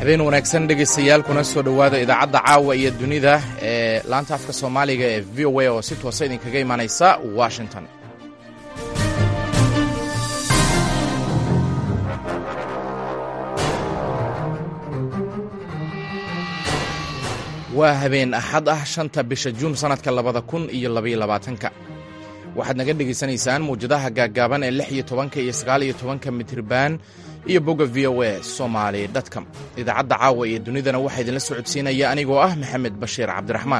habeen wanaagsan dhegaystayaal kuna soo dhowaada idaacadda caawa iyo dunida ee laanta afka soomaaliga ee v o a oo si toosa idinkaga imaanaysa washington waa habeen axad ah shanta bisha juun sannadka labada kun iyo labaiyo labaatanka waxaad naga dhegaysanaysaan mawjadaha gaaggaaban ee lix iyo tobanka iyo sagaal iyo tobanka mitriban iyo bogga v o a somaali dtcom idaacadda caawa iyo dunidana waxaa idinla socodsiinaya anigoo ah maxamed bashiir cabdiraxmaan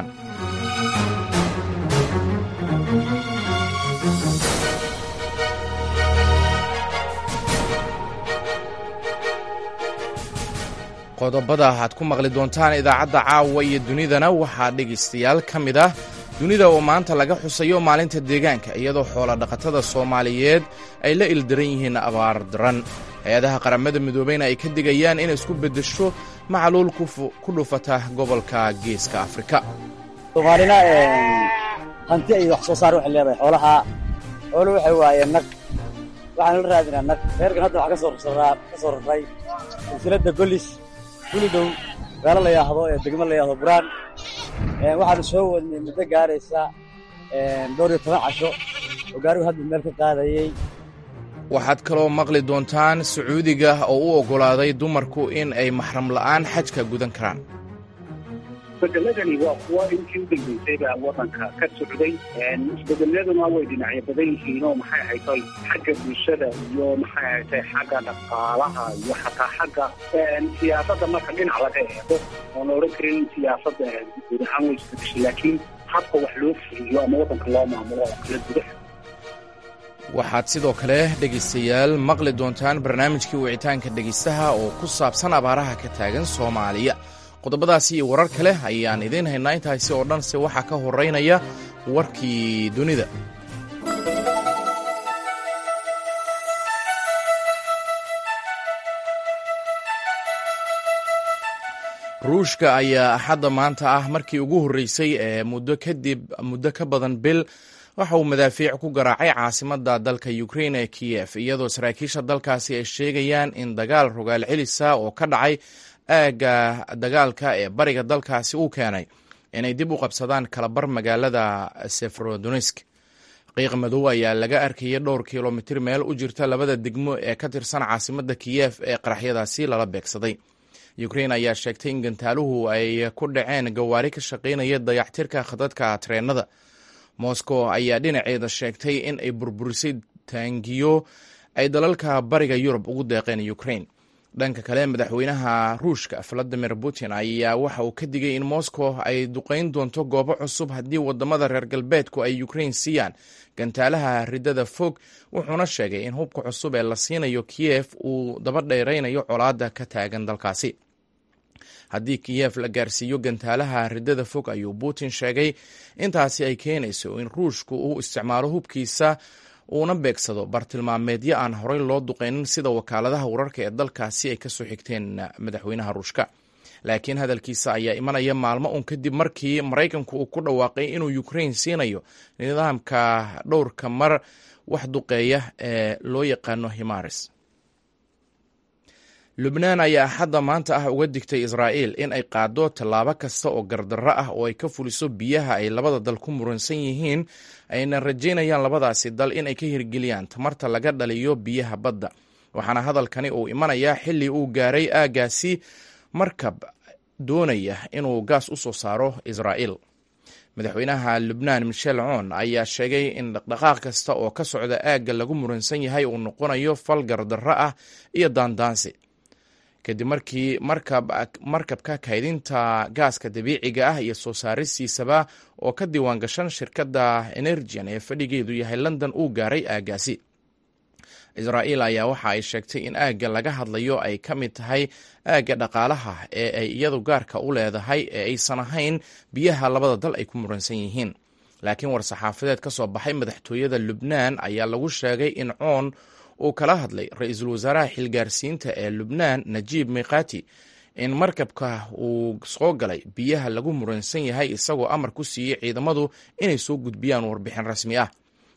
qodobada aad ku maqli doontaan idaacadda caawa iyo dunidana waxaa dhegaystayaal ka mid ah dunida oo maanta laga xusayo maalinta deegaanka iyadoo xoola dhaqatada soomaaliyeed ay la ildaran yihiin abaar daran hay-adaha qaramada midoobeyna ay ka digayaan inay isku beddesho macluul ku dhufata gobolka geeska afrika soomaalina hanti ay wax soo saar waxay leedahay xoolaha xoolo waxay waayeen nag waxaanu la raadinaa nag reerkan hadda waxaa ka soo raray silsiladda golis gulidow gaalo la yaahdo ee degmo la yaahdo buraan waxaanu soo wadnay muddo gaaraysa dhowr iyo toban casho oo gaarigu hadda meel ka qaadayey waxaad kaloo maqli doontaan sacuudiga oo u oggolaaday dumarku in ay maxram la'aan xajka gudan karaan isbedeladani waa kuwa intii u dambaysayba waddanka ka socday isbedeladuna way dhinacyo badan yihiin oo maxay haytay xagga bulshada iyo maxay haytay xagga dhaqaalaha iyo xataa xagga siyaasadda marka dhinac laga eego oon odhan karin siyaasadda guud ahaan way isbedeshay laakiin habka wax loo fuliyo ama waddanka loo maamulo oo kala gudaha waxaad sidoo kale dhegaystayaal maqli doontaan barnaamijkii wicitaanka dhegaystaha oo ku saabsan abaaraha ka taagan soomaaliya qodobadaasi iyo warar kale ayaan idiin haynaa intaasi oo dhan se waxaa ka horeynaya warkii dunida ruushka ayaa axadda maanta ah markii ugu horreysay ee muddo kadib muddo ka badan bil waxa uu madaafiic ku garaacay caasimadda dalka ukrain ee kiyef iyadoo saraakiisha dalkaasi ay sheegayaan in dagaal rogaal celisa oo ka dhacay aagga dagaalka ee bariga dalkaasi uu keenay inay dib u qabsadaan kalabar magaalada seferodonisk qiiq madow ayaa laga arkayay dhowr kilomitir meel u jirta labada degmo ee ka tirsan caasimadda kiyef ee qaraxyadaasi lala beegsaday ukrain ayaa sheegtay in gantaaluhu ay ku dhaceen gawaari ka shaqaynaya dayactirka khadadka treenada moscow ayaa dhinaceeda sheegtay in ay burburisay taangiyo ay dalalka bariga yurub ugu deeqeen ukrain dhanka kale madaxweynaha ruushka valadimir putin ayaa waxa uu ka digay in moscow ay duqayn doonto goobo cusub haddii wadamada reer galbeedku ay ukrain siiyaan gantaalaha ridada fog wuxuuna sheegay in hubka cusub ee la siinayo kiyef uu daba dheeraynayo colaadda ka taagan dalkaasi haddii kiyef la gaarsiiyo gantaalaha ridada fog ayuu putin sheegay intaasi ay keenayso in ruushku uu isticmaalo hubkiisa uuna beegsado bartilmaameedyo aan horey loo duqaynin sida wakaaladaha wararka ee dalkaasi ay kasoo xigteen madaxweynaha ruushka laakiin hadalkiisa ayaa imanaya maalmo un kadib markii maraykanku uu ku dhawaaqay inuu ukrain siinayo nidaamka dhowrka mar wax duqeeya ee loo yaqaano himaris lubnaan ayaa axadda maanta ah uga digtay israa'iil in ay qaado tallaabo kasta oo gardarro ah oo ay ka fuliso biyaha ay labada dal ku muransan yihiin ayna rajaynayaan labadaasi dal in ay ka hirgeliyaan tamarta laga dhaliyo biyaha badda waxaana hadalkani uu imanayaa xilli uu gaaray aaggaasi markab doonaya inuu gaas u soo saaro israa'iil madaxweynaha lubnaan michel coon ayaa sheegay in dhaqdhaqaaq kasta oo ka socda aagga lagu muransan yahay uu noqonayo fal gardarro ah iyo daandaansi kadib markii markabka kaydinta gaaska dabiiciga ah iyo soo saaristiisaba oo ka diiwaan gashan shirkadda energian ee fadhigeedu yahay london uu gaaray aaggaasi israa'iil ayaa waxa ay sheegtay in aagga laga hadlayo ay ka mid tahay aagga dhaqaalaha ee ay iyadu gaarka u leedahay ee aysan ahayn biyaha labada dal ay ku muransan yihiin laakiin war-saxaafadeed ka soo baxay madaxtooyada lubnaan ayaa lagu sheegay in coon uu kala hadlay ra-iisul wasaaraha xilgaarsiinta ee lubnaan najiib miqati in markabka uu soo galay biyaha lagu muransan yahay isagoo amar ku siiyey ciidamadu inay soo gudbiyaan warbixin rasmi ah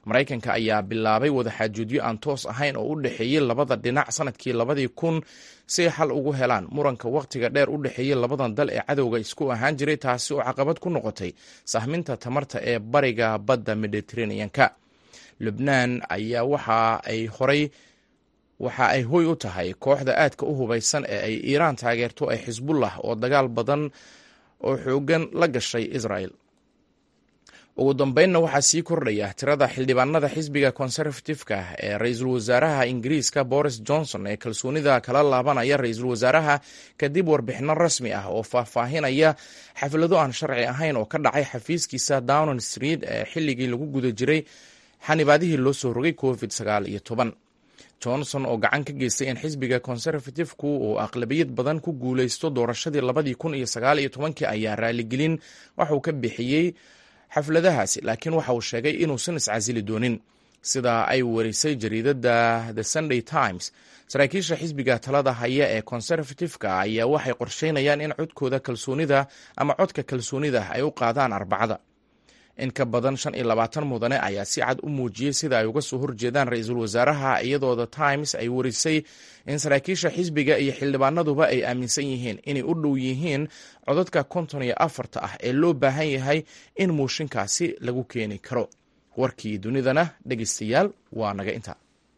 maraykanka ayaa bilaabay wadaxaajoodyo aan toos ahayn oo u dhexeeyey labada dhinac sanadkii labadii kun si ay xal ugu helaan muranka wakhtiga dheer u dhexeeyey labadan dal ee cadowga isku ahaan jiray taasi oo caqabad ku noqotay sahminta tamarta ee bariga badda mediteraneanka lubnaan ayaa waxa ay horay waxa ay hoy u tahay kooxda aadka u hubaysan ee ay iiraan taageerto ee xisbullah oo dagaal badan oo xoogan la gashay israel ugu dambeynna waxaa sii kordhaya tirada xildhibaanada xisbiga conservative-ka ee ra-iisul wasaaraha ingiriiska boris johnson ee kalsoonida kala laabanaya ra-iisul wasaaraha kadib warbixino rasmi ah oo faahfaahinaya xaflado aan sharci ahayn oo ka dhacay xafiiskiisa downon street ee xilligii lagu guda jiray xanibaadihii loo soo rogay covid sagaal iyo toban johnson oo gacan ka geystay in xisbiga conservative-ku uu aqlabiyad badan ku guuleysto doorashadii labadii kun iyo sagaal iyo tobankii ayaa raaligelin waxauu ka bixiyey xafladahaasi laakiin waxa uu sheegay inuusan iscasili doonin sida ay warisay jariidada the sunday times saraakiisha xisbiga talada haya ee conservative-ka ayaa waxay qorsheynayaan in codkooda kalsoonida ama codka kalsoonida ay u qaadaan arbacada in ka badan shan iyo labaatan mudane ayaa si cad u muujiyey sida ay uga soo horjeedaan ra-iisul wasaaraha iyadoo the times ay warisay in saraakiisha xisbiga iyo xildhibaanaduba ay aaminsan yihiin inay u dhow yihiin codadka konton iyo afarta ah ee loo baahan yahay in muushinkaasi lagu keeni karo warkii dunidana dhegeystayaal waa naga inta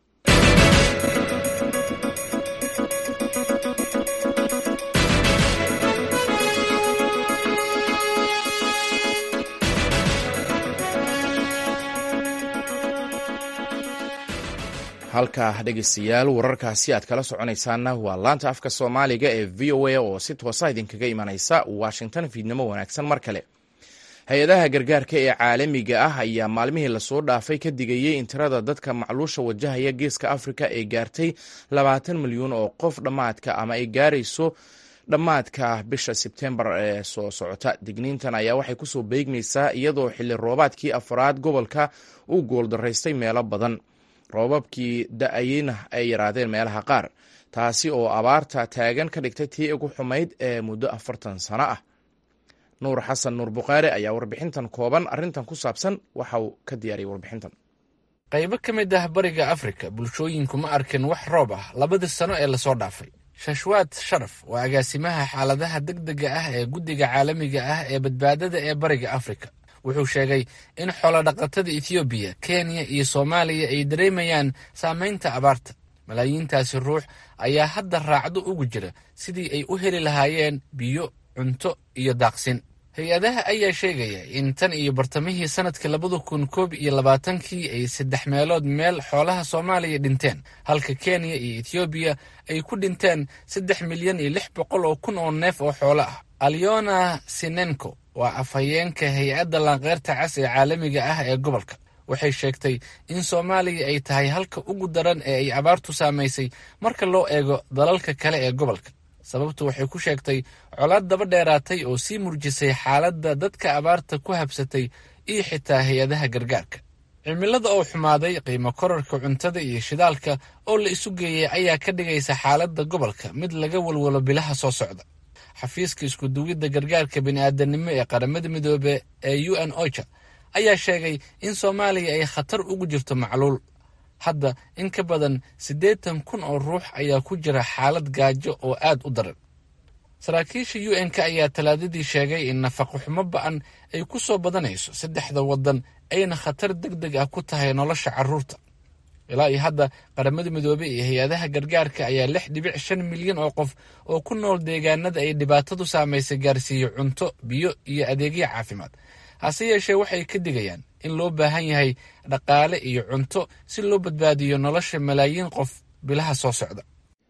halka dhegeystayaal wararkaasi aad kala soconaysaanna waa laanta afka soomaaliga ee v o a oo si toosa idinkaga imanaysa washington fiidnimo wanaagsan mar kale hay-adaha gargaarka ee caalamiga ah ayaa maalmihii lasoo dhaafay ka digayey in tirada dadka macluusha wajahaya geeska afrika ay gaartay labaatan milyuun oo qof dhammaadka ama ay gaarayso dhammaadka bisha sebtembar ee soo socota digniintan ayaa waxay kusoo beegmaysaa iyadoo xilli roobaadkii afraad gobolka uu gooldaraystay meelo badan roobabkii da-ayeyna ay yaraadeen meelaha qaar taasi oo abaarta taagan ka dhigtay tii ugu xumayd ee muddo afartan sano ah nuur xasan nuur bukhaari ayaa warbixintan kooban arrintan ku saabsan waxa uu ka diyaariyay warbixintan qaybo ka mid ah bariga afrika bulshooyinku ma arkin wax roob ah labadii sano ee lasoo dhaafay shashwaad sharaf waa agaasimaha xaaladaha degdega ah ee guddiga caalamiga ah ee badbaadada ee bariga afrika wuxuu sheegay in xoolodhaqatada etoobiya kenya iyo soomaaliya ay dareemayaan saamaynta abaarta malaayiintaasi ruux ayaa hadda raacdo ugu jira sidii ay u heli lahaayeen biyo cunto iyo daaqsin hay-adaha ayaa sheegaya in tan iyo bartamihii sannadkii labada kun koob iyo labaatankii ay saddex meelood meel xoolaha soomaaliya dhinteen halka kenya iyo etoobiya ay ku dhinteen saddex milyan iyo lix boqol oo kun oo neef oo xoolo ah alyona sinenko waa afhayeenka hay-adda laanqeyrta cas ee caalamiga ah ee gobolka waxay sheegtay in soomaaliya ay tahay halka ugu daran ee ay abaartu saamaysay marka loo eego dalalka kale ee gobolka sababtu waxay ku sheegtay colaad daba dheeraatay oo sii murjisay xaaladda dadka abaarta ku habsatay iyo xitaa hay-adaha gargaarka cimilada oo xumaaday qiimo korarka cuntada iyo shidaalka oo la isu geeyay ayaa ka dhigaysa xaaladda gobolka mid laga walwalo bilaha soo socda xafiiska iskuduwidda gargaarka bini'aadanimo ee qaramada midoobe ee u n ocha ayaa sheegay in soomaaliya ay khatar ugu jirto macluul hadda in ka badan siddeetan kun oo ruux ayaa ku jira xaalad gaajo oo aad u daran saraakiisha u n-k ayaa talaadadii sheegay in nafaqo xumo ba-an ay ku soo badanayso saddexda waddan ayna khatar deg deg ah ku tahay nolosha carruurta ilaa iyo hadda qaramada midoobey iyo hay-adaha gargaarka ayaa lix dhibic shan milyan oo qof oo ku nool deegaanada ay dhibaatadu saamaysay gaarsiiyo cunto biyo iyo adeegyo caafimaad hase yeeshee waxay ka digayaan in loo baahan yahay dhaqaale iyo cunto si loo badbaadiyo nolosha malaayiin qof bilaha soo socda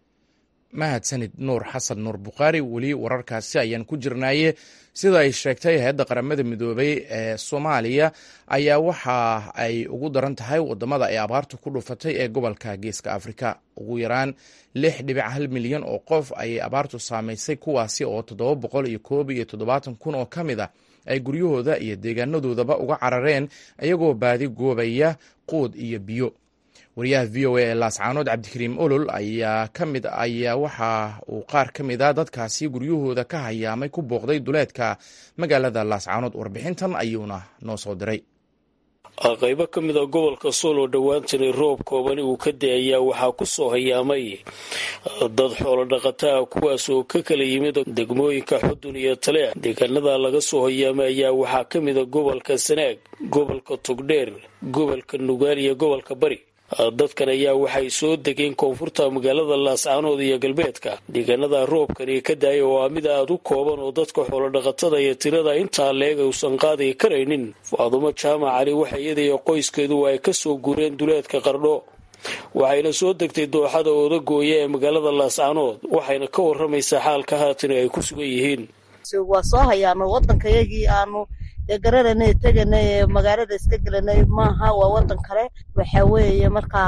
mahadsanid nuur xasan nuur bukhaari weli wararkaasi ayaan ku jirnaaye sida ay sheegtay hay-adda qaramada midoobey ee soomaaliya ayaa waxa ay ugu daran tahay wadamada ay abaartu ku dhufatay ee gobolka geeska afrika ugu yaraan lix dhibic hal milyan oo qof ayay abaartu saamaysay kuwaasi oo toddoba boqol iyo koob iyo toddobaatan kun oo ka mid a ay guryahooda iyo deegaanadoodaba uga carareen iyagoo baadi goobaya quud iyo biyo wariyaha v o a ee laascaanood cabdikariim olol ayaa ka mid ayaa waxa uu qaar ka mid a dadkaasi guryahooda ka hayaamay ku booqday duleedka magaalada laascaanood warbixintan ayuuna noo soo diray qaybo ka mid a gobolka sool oo dhowaantanay roob koobani uu ka da-ayaa waxaa ku soo hayaamay dad xoolo dhaqataa kuwaas oo ka kala yimid degmooyinka xudun iyo taleex deegaanada laga soo hayaamay ayaa waxaa ka mid a gobolka sanaag gobolka togdheer gobolka nugaal iyo gobolka bari dadkan ayaa waxay soo degeen koonfurta magaalada laascaanood iyo galbeedka deegaanada roobkani ka daaya oo ah mid aada u kooban oo dadka xoolodhaqatada iyo tirada intaa leeg uusan qaadi karaynin faadumo jaamac cali waxa iyadaiyo qoyskeedu ay ka soo guureen duleedka qardho waxayna soo degtay dooxada oodagooya ee magaalada laascaanood waxayna ka waramaysaa xaalka haatani ay ku sugan yihiin waa soo hayaano wadankayagii aanu dee garanayna teganay ee magaalada iska gelanay maaha waa wadan kale waxa weeye markaa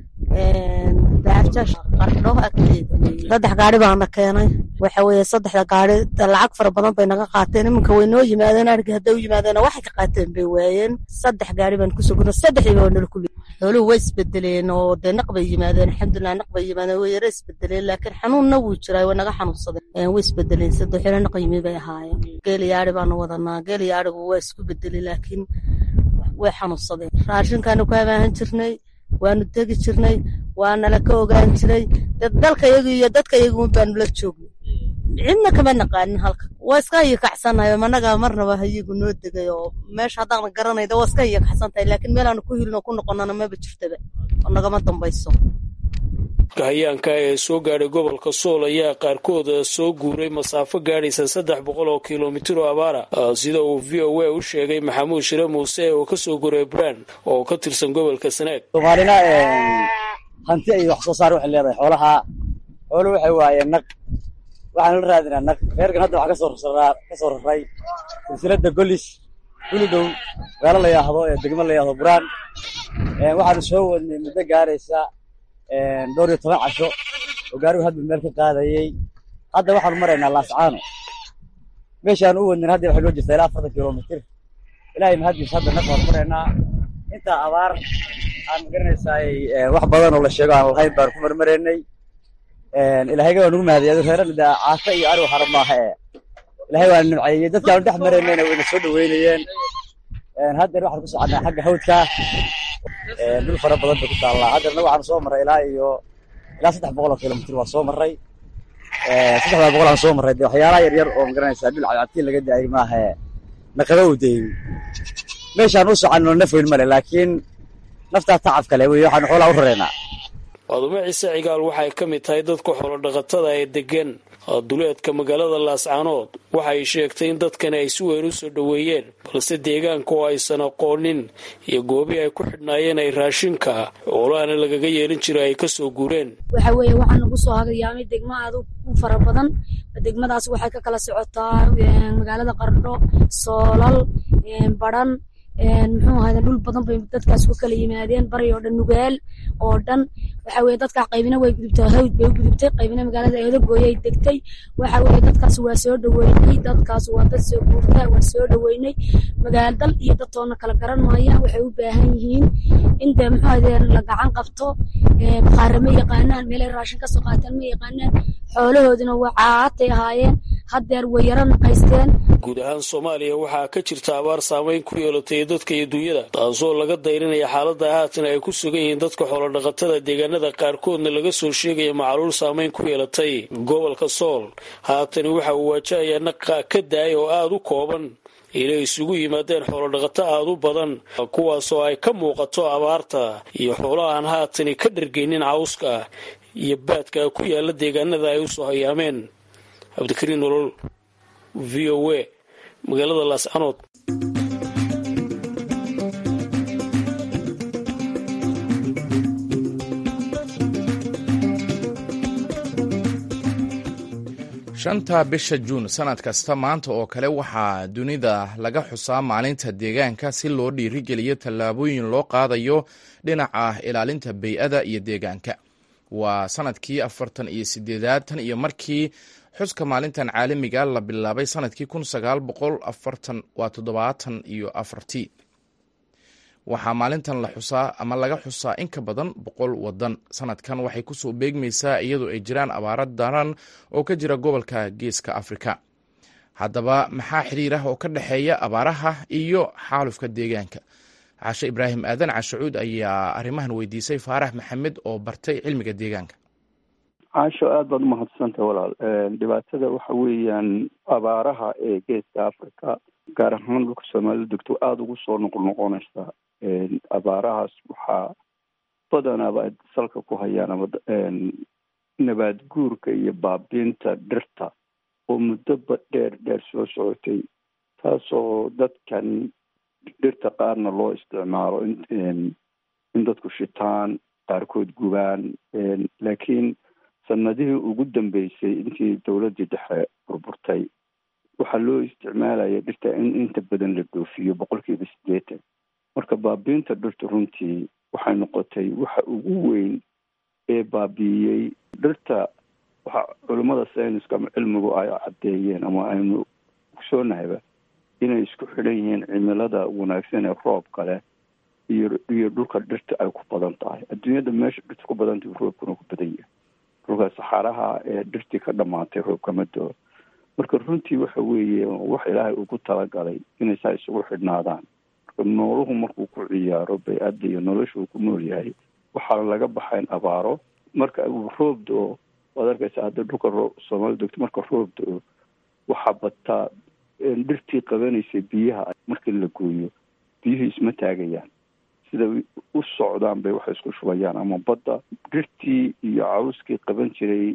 daarjash qardho agteeda saddex gaari baana keenay waxa weeye saddexda gaari lacag fara badan bay naga qaateen iminka way noo yimaadeen argi hadday u yimaadeen waxay ka qaateen bay waayeen saddex gaari baan kusoo gurna saddexdiiba waa nala kuli xooluhu way isbedeleen oo dee naq bay yimaadeen alxamdulilah naq bay yimaadeen way yara isbedeleen laakiin xanuunna wuu jiraa way naga xanuunsadeen way isbedeleen saddex xilo naq yimi bay ahaayeen geel yaari baanu wadanaa geel yaarigu waa isku bedelay laakiin way xanuunsadeen raashinkaanu ku habaahan jirnay waanu tegi jirnay waanala ka ogaan jiray dalkayagu iyo dadkayagu baanu la joognay cidna kama naqaanin halka waa iska iyakacsanayo managa marnaba hayigu noo degay oo meesha haddaan garanayda waa iska iyakacsan tahay laakiin meelaanu ku hilno ku noqonana maba jirtaba oo nagama dambayso hayaanka ee soo gaadhay gobolka sool ayaa qaarkood soo guuray masaafo gaadhaysa saddex boqol oo kilomitir oo abaara sida uu v o a u sheegay maxamuud shire muuse oo kasoo guray braan oo ka tirsan gobolka sanaag soomaalina hanti iyo wax soo saar waxay leedahay xoolaha xoolu waxay waayeen naq waxaanu la raadinaa naq reerkan hadda waxaa kasoo raraa kasoo raray silsilada golis guli dhow magaalo la yidhaahdo ee degmo la yidhahdo buraan waxaanu soo wadnay muddo gaaraysa dhowr iyo toban casho oo gaarigu hadba meel ka qaadayey hadda waxaanu maraynaa laascaano meeshaanu u wadnin hadda waxay noo jirtaa ilaa afartan kilomitir ilaahay mahaddiis hadda naq baanu maraynaa intaa abaar aan magaranaysaay wax badan oo la sheego aan lahayn baanu ku marmaraynay ilaahayga waa nugu mahadiyay reerana de caasa iyo arigu hara maaha ee ilahay waa nimceeyey dadkaanu dhex maraynayna wayna soo dhaweynayeen haddeer waxaan ku soconaa xagga hawdka dhul fara badan bay ku taallaa haddeerna waxaanu soo marray ilaa iyo ilaa saddex boqol oo kilomitir waa soo marray saddexdaa boqol aan soo marray de waxyaalaha yar yar oo magaranaysaa dhul cadcadtiin laga daayay maaha naqaba u dayey meeshaan u soconno naf weyn male laakiin naftaa tacab kale wey waxaanu xoolaa u raraynaa faadumo ciise cigaal waxay ka mid tahay dadka xoolodhaqatada ee degan duleedka magaalada laascaanood waxay sheegtay in dadkani ay si weyn u soo dhoweeyeen balse deegaanka oo aysan aqoonin iyo goobii ay ku xidhnaayeen ay raashinka xoolahana lagaga yeelin jiray ay kasoo guureen waxa weeye waxaa nagu soo hagayaamay degmo aad u fara badan degmadaas waxay ka kala socotaa magaalada qardho soolal badhan muxuu ahayda dhul badan bay dadkaas ku kala yimaadeen bari oo dhan nugaal oo dhan waxa weye dadka qaybina way gudubtay hawd bay u gudubtay qaybina magaalada eedagooyay degtay waxa weye dadkaas waa soo dhoweynay dadkaas waa dad soo guurta waa soo dhoweynay magaal dal iyo dadtoona kala garan maayaan waxay u baahan yihiin in dee muxuu ahayde la gacan qabto bakhaare ma yaqaanaan meelay raashin ka soo qaataan ma yaqaanaan xoolahoodina waa caatay ahaayeen haddeer way yaro naqaysteen guud ahaan soomaaliya waxaa ka jirta abaar saameyn ku yeelatay dadka iyo dunyada taasoo laga dayrinaya xaalada haatan ay ku sugan yihiin dadka xoolodhaqatada deegaanada qaarkoodna laga soo sheegaya macaluul saameyn ku yeelatay gobolka sool haatani waxa uu waajahayaa naqa ka daaya oo aada u kooban inay isugu yimaadeen xoolodhaqato aada u badan kuwaasoo ay ka muuqato abaarta iyo xoolahaan haatani ka dhargeynin cawska iyo baadka ku yaala deegaanada ay usoo hayaameen cabdikariin nolol v o a magaalada laascanood shanta bisha juun sanad kasta maanta oo kale waxaa dunida laga xusaa maalinta deegaanka si loo dhiirigeliyo tallaabooyin loo qaadayo dhinaca ilaalinta bey-ada iyo deegaanka waa sanadkii afartan iyo sideedaad tan iyo markii xuska maalintan caalamiga la bilaabay sanadkii kun sagaal boqol afartan waa toddobaatan iyo afartii waxaa maalintan la xusaa ama laga xusaa in ka badan boqol wadan sanadkan waxay kusoo beegmaysaa iyadoo ay jiraan abaaro daran oo ka jira gobolka geeska afrika haddaba maxaa xiriir ah oo ka dhexeeya abaaraha iyo xaalufka deegaanka cashe ibraahim aadan cashacuud ayaa arrimahan weydiisay faarax maxamed oo bartay cilmiga deegaanka caasho aada baad umahadsantah walaal dhibaatada waxa weeyaan abaaraha ee geeska africa gaar ahaan dhulka soomaalida degto aada ugu soo noqnoqonaysa abaarahaas waxaa badanaaba salka ku hayaan ama nabaad guurka iyo baabiinta dhirta oo muddoba dheer dheer soo socotay taasoo dadkan dhirta qaarna loo isticmaalo in dadku shitaan qaarkood gubaan laakiin sanadihii ugu dambeysay intii dowladdii dhexe burburtay waxaa loo isticmaalaya dhirta in inta badan la dhoofiyo boqolkiiba siddeetan marka baabiinta dhirta runtii waxay noqotay waxa ugu weyn ee baabiiyey dhirta waxa culimmada sayniska ama cilmigu ay caddeeyeen ama aynu ogsoonahyba inay isku xidhan yihiin cimilada wanaagsan ee roobka leh iyo iyo dhulka dhirta ay ku badan tahay adduunyada meesha dhirta ku badan tahay roobkuna ku badan yahay dhulka saxaaraha ee dhirtii ka dhamaatay roobkama doo marka runtii waxa weeye wax ilaahay ugu talagalay inay saa isugu xidhnaadaan marka nooluhu markuu ku ciyaaro bay-adda iyo nolosha uu ku nool yahay waxaa laga baxayn abaaro marka uu roob do-o waad arkaysa hadda dhulka roo soomaalida dogto marka roob do-o waxaa bataa dhirtii qabanaysay biyaha markii la gooyo biyuhu isma taagayaan sida u socdaan bay waxay isku shubayaan ama badda dhirtii iyo cawskii qaban jiray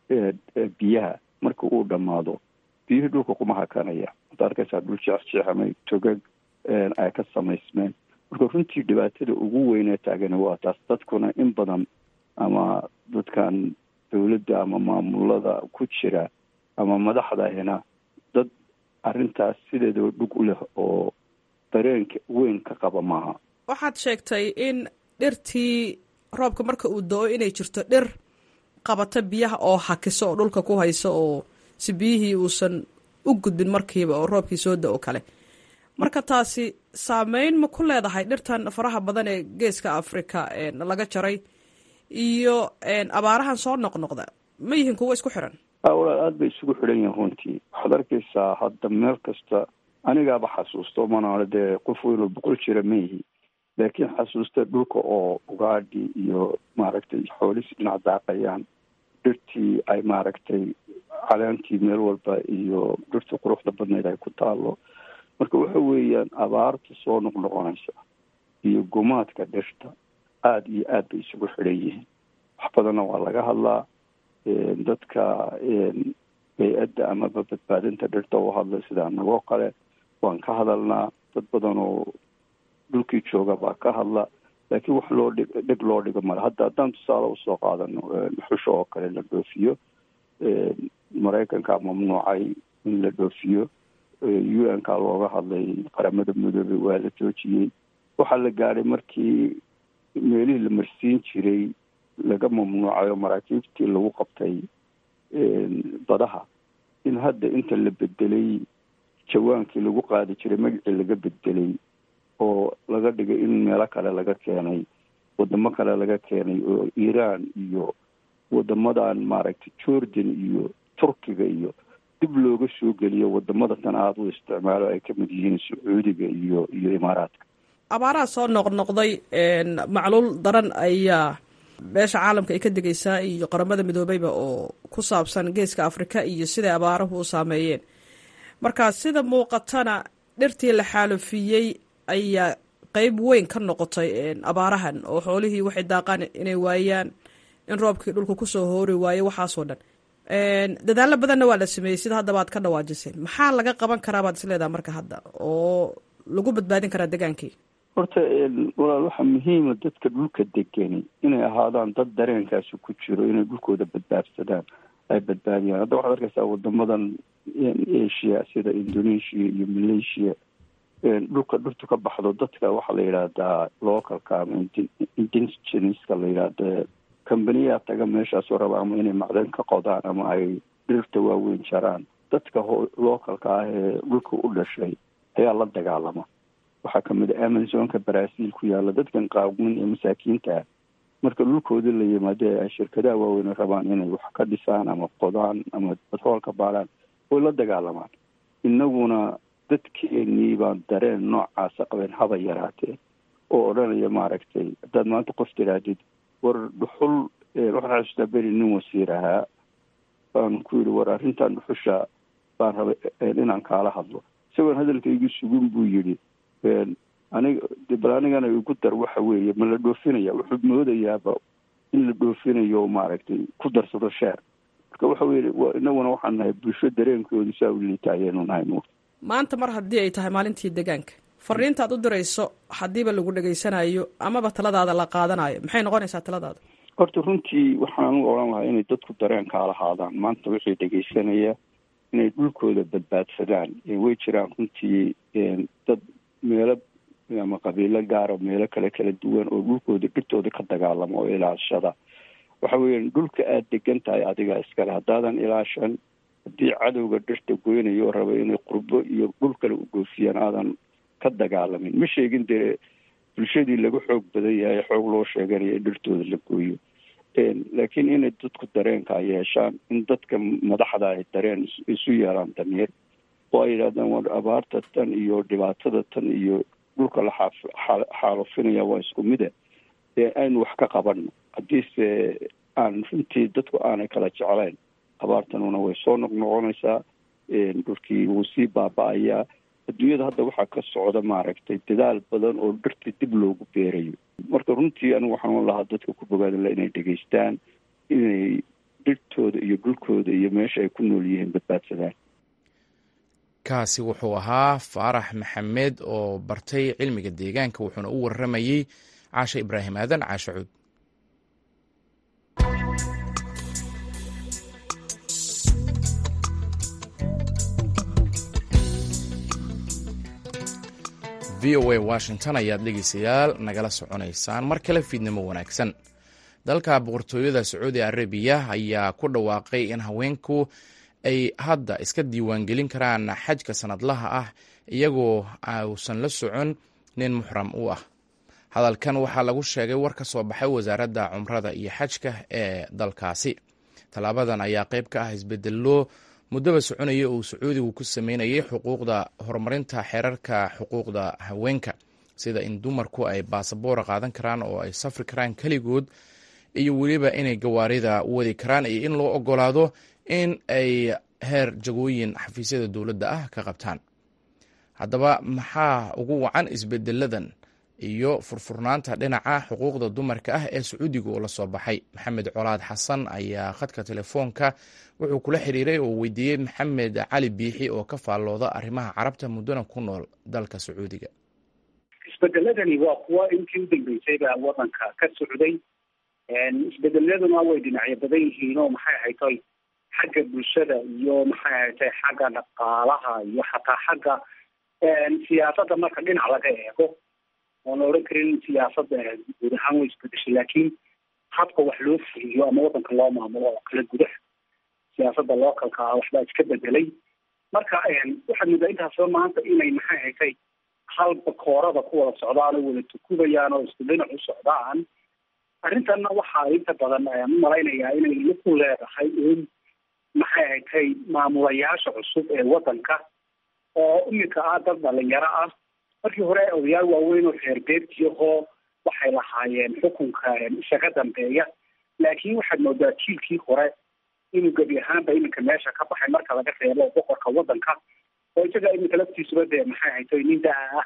biyaha marka uu dhammaado biyuhii dhulka kuma hakanaya waad arkaysaa dhul jeexjeexamay togag ay ka samaysmeen marka runtii dhibaatada ugu weynee taagani waa taas dadkuna in badan ama dadkan dowladda ama maamulada ku jira ama madaxdahina dad arrintaas sideedaba dhug u leh oo dareenka weyn ka qaba maaha waxaad sheegtay in dhirtii roobka marka uu do-o inay jirto dhir qabata biyaha oo hakiso oo dhulka ku hayso oo si biyihii uusan u gudbin markiiba oo roobkii soo da-o kale marka taasi saameyn ma ku leedahay dhirtan faraha badan ee geeska africa laga jaray iyo abaarahan soo noqnoqda ma yihiin kuwo isku xiran walaal aada bay isugu xidhan yihin runtii waxaad arkaysaa hadda meel kasta anigaaba xasuusto mana dee qof weynoo boqol jira ma yihi laakiin xasuusta dhulka oo ugaadhi iyo maaragtay xoolisi dhinac daaqayaan dhirtii ay maaragtay caleentii meel walba iyo dhirtii quruxda badneyd ay ku taalo marka waxa weeyaan abaarta soo noqnoqonaysa iyo gumaadka dhirta aada iyo aad bay isugu xidhan yihiin wax badanna waa laga hadlaa dadka bay-adda amaba badbaadinta dhirta u hadla sida anagoo kale waan ka hadalnaa dad badan oo dhulkii jooga baa ka hadla laakiin wax loo dhig dhig loo dhigo male hadda haddaan tusaale usoo qaadano xusha oo kale la dhoofiyo maraykanka mamnuucay in la dhoofiyo u n ka looga hadlay qaramada midoobey waa la joojiyey waxaa la gaadhay markii meelihii la marsiin jiray laga mamnuucayo maraakiibtii lagu qabtay badaha in hadda inta la bedelay jawaankii lagu qaadi jiray magacii laga bedelay oo laga dhigay in meelo kale laga keenay wadamo kale laga keenay oo iiraan iyo wadamadan maaragtay jordan iyo turkiga iyo dib looga soo geliyo wadamada tan aada u isticmaalo ay ka mid yihiin sacuudiga iyo iyo imaaraadka abaaraha soo noqnoqday macluul daran ayaa beesha caalamka ay ka degaysaa iyo qaramada midoobeyba oo ku saabsan geeska afrika iyo siday abaaruhu u saameeyeen marka sida muuqatana dhirtii la xaalufiyey ayaa qeyb weyn ka noqotay abaarahan oo xoolihii waxay daaqaan inay waayaan in roobkii dhulka kusoo hoori waayo waxaasoo dhan dadaalo badanna waa la sameeyey sida haddaba aad ka dhawaajiseen maxaa laga qaban karaa baad isleedaha marka hadda oo lagu badbaadin karaa degaankii horta walaal waxaa muhiima dadka dhulka degani inay ahaadaan dad dareenkaasi ku jiro inay dhulkooda badbaadsadaan ay badbaadiyaan hadda waxaad arkaysaa wadamadan asia sida indonesia iyo malaysia dhulka dhirtu ka baxdo dadka waxaa la yidhaahdaa localka ama indigenska la yidhaahda kambaniyaa taga meeshaasoo raba ama inay macdan ka qodaan ama ay dhirta waaweyn jaraan dadka localka ah ee dhulka u dhashay ayaa la dagaalama waxaa kamid a amazonka brazil ku yaala dadkan qaawin ee masaakiinta ah marka dhulkoodii la yimaado ay shirkadaha waaweyn rabaan inay wax ka dhisaan ama qodaan ama batrool ka baadhaan way la dagaalamaan innaguna dadkeenii baan dareen noocaasa qabeen haba yaraatee oo odhanaya maaragtay haddaad maanta qof tirahdid war dhuxul waxaan xasuustaa beri nin wasiir ahaa baan ku yidhi war arrintan dhuxusha baan rabay inaan kaala hadlo isagoon hadalkaygu sugin buu yidhi aniga de bal anigana igu dar waxa weeye ma la dhoofinaya wuxuu moodayaaba in la dhoofinayo maaragtay ku darsado sheer marka waxa weye inaguna waxaan nahay bulsho dareenkoodu saa u liita ayaynu nahay nuur maanta mar haddii ay tahay maalintii deegaanka fariinta aad u dirayso haddiiba lagu dhegaysanayo amaba taladaada la qaadanayo maxay noqonaysaa taladaada horta runtii waxaan u odhan lahaa inay dadku dareenkaa lahaadaan maanta wixii dhegaysanaya inay dhulkooda badbaadsadaan way jiraan runtii dad meelo ama qabiilo gaara meelo kale kala duwan oo dhulkooda dhirtooda ka dagaalama oo ilaashada waxa weeyaan dhulka aada degan tahay adiga iskale haddaadan ilaashan haddii cadowga dhirta goynayo oo raba inay qurbo iyo dhul kale u goofiyaan aadan ka dagaalamin ma sheegin dee bulshadii laga xoog badan yahay xoog loo sheeganaya in dhirtooda la gooyo laakiin inay dadku dareenkaa yeeshaan in dadka madaxda ay dareen isu yeelaan damiir oo ay yidhahdaan war abaarta tan iyo dhibaatada tan iyo dhulka la xaalufinaya waa isku mida ee aynu wax ka qabanno haddiise aan runtii dadku aanay kala jeclayn abaartanuna way soo noqnoqonaysaa dhulkii wuu sii baaba-ayaa adduunyada hadda waxaa ka socda maaragtay dadaal badan oo dhirta dib loogu beerayo marka runtii anigu waxaan lahaa dadka ku bogaadala inay dhegaystaan inay dhirtooda iyo dhulkooda iyo meesha ay ku nool yihiin badbaadsadaan kaasi wuxuu ahaa faarax maxamed oo bartay cilmiga deegaanka wuxuuna u waramayey caashe ibraahim aadan caashe cuud v o a washington ayaad dhegeystayaal nagala soconaysaan mar kale fiidnimo wanaagsan dalka boqortooyada sacuudi arabiya ayaa ku dhawaaqay in haweenku ay hadda iska diiwaangelin karaan xajka sanadlaha ah iyagoo uusan la socon nin muxram u ah hadalkan waxaa lagu sheegay war ka soo baxay wasaaradda cumrada iyo xajka ee dalkaasi tallaabadan ayaa qayb ka ah isbedello muddaba soconaya uu sacuudigu ku sameynayay xuquuqda horumarinta xeerarka xuquuqda haweenka sida in dumarku ay baasaboora qaadan karaan oo ay safri karaan keligood iyo weliba inay gawaarida wadi karaan iyo in loo ogolaado in ay heer jagooyin xafiisyada dowladda ah ka qabtaan haddaba maxaa ugu wacan isbedeladan iyo furfurnaanta dhinaca xuquuqda dumarka ah ee sacuudiga oo la soo baxay maxamed colaad xasan ayaa khadka telefoonka wuxuu kula xiriiray oo weydiiyey maxamed cali biixi oo ka faallooda arrimaha carabta muddona ku nool dalka sacuudiga isbedeladani waa kuwa intii u dambeysayba wadanka ka socday isbedeladuna way dhinacyo badan yihiin oo maxay ahaytay xagga bulshada iyo maxay ahaytay xagga dhaqaalaha iyo xataa xagga siyaasadda marka dhinac laga eego oon la odhan karin siyaasadda guud ahaan way isbedeshay laakiin habka wax loo fuliyo ama wadanka loo maamulo oo kale gudaha siyaasadda localka ah waxbaa iska bedelay marka waxaad moodaa intaasba maanta inay maxay haytay halba koorada ku wada socdaan oo wada tukubayaan oo isku dhinac u socdaan arrintanna waxaa inta badan ayaan u malaynayaa inay ku leedahay in maxay haytay maamulayaasha cusub ee wadanka oo iminka ah dad dhalinyaro ah markii hore odayaal waaweyn oo reer beertiahoo waxay lahaayeen xukunka isaga dambeeya laakiin waxaad moodaa jiilkii hore inuu gebi ahaanba iminka meesha ka baxay marka laga reebo boqorka wadanka oo isaga iminka laftiisuba dee maxay haytay nin daa ah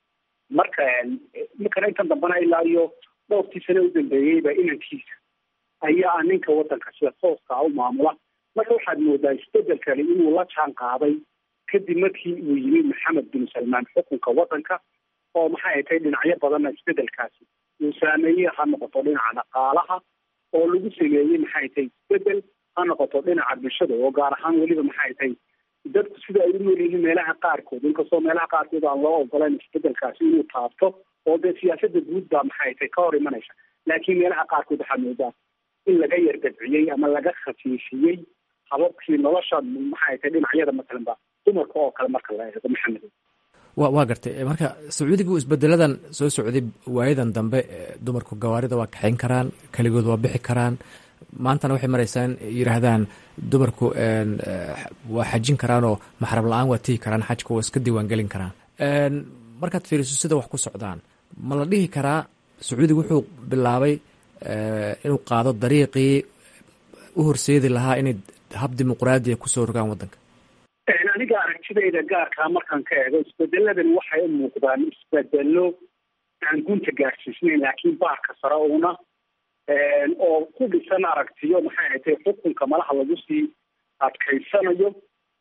marka iminkana intan dambana ilaa iyo dhowrtii sane u dambeeyeyba inankiisa ayaa ninka wadanka sida tooska u maamula marka waxaad moodaa isbedelkani inuu la jaan qaaday kadib markii uu yimid maxamed bin salmaan xukunka wadanka oo maxay ay tahay dhinacyo badanna isbedelkaasi uu saameeyey ha noqoto dhinaca dhaqaalaha oo lagu sameeyey maxay tahay isbedel ha noqoto dhinaca bulshada oo gaar ahaan weliba maxay tahay dadku sida ay u nool yihiin meelaha qaarkood inkastoo meelaha qaarkood aan loo ogolayn isbedelkaasi inuu taabto oo dee siyaasada guud baa maxay tahay ka hor imanaysa laakiin meelaha qaarkood waxaa moodaa in laga yar dabciyey ama laga khafiifiyey hababkii nolosha maxay tahay dhinacyada matalan ba dumarka oo kale marka la eego maxamed wa waa gartay marka sacuudigu isbedeladan soo socday waayadan dambe dumarku gawaarida waa kaxayn karaan keligood waa bixi karaan maantana waxay maraysaa in yidhaahdaan dumarku waa xajin karaan oo maxrab la-aan waa tigi karaan xajka waa iska diiwaan gelin karaan markaad fiiriso sida wax ku socdaan ma la dhihi karaa sacuudiga wuxuu bilaabay inuu qaado dariiqii u horseedi lahaa inay hab dimuqraadiya kusoo rogaan waddanka aniga aragtidayda gaarkaa markaan ka eego isbedeladani waxay u muuqdaan isbedelo aan gunta gaarsiisnayn laakiin baarka sare una oo ku dhisan aragtiyo maxay ahatay xukunka malaha lagu sii adkaysanayo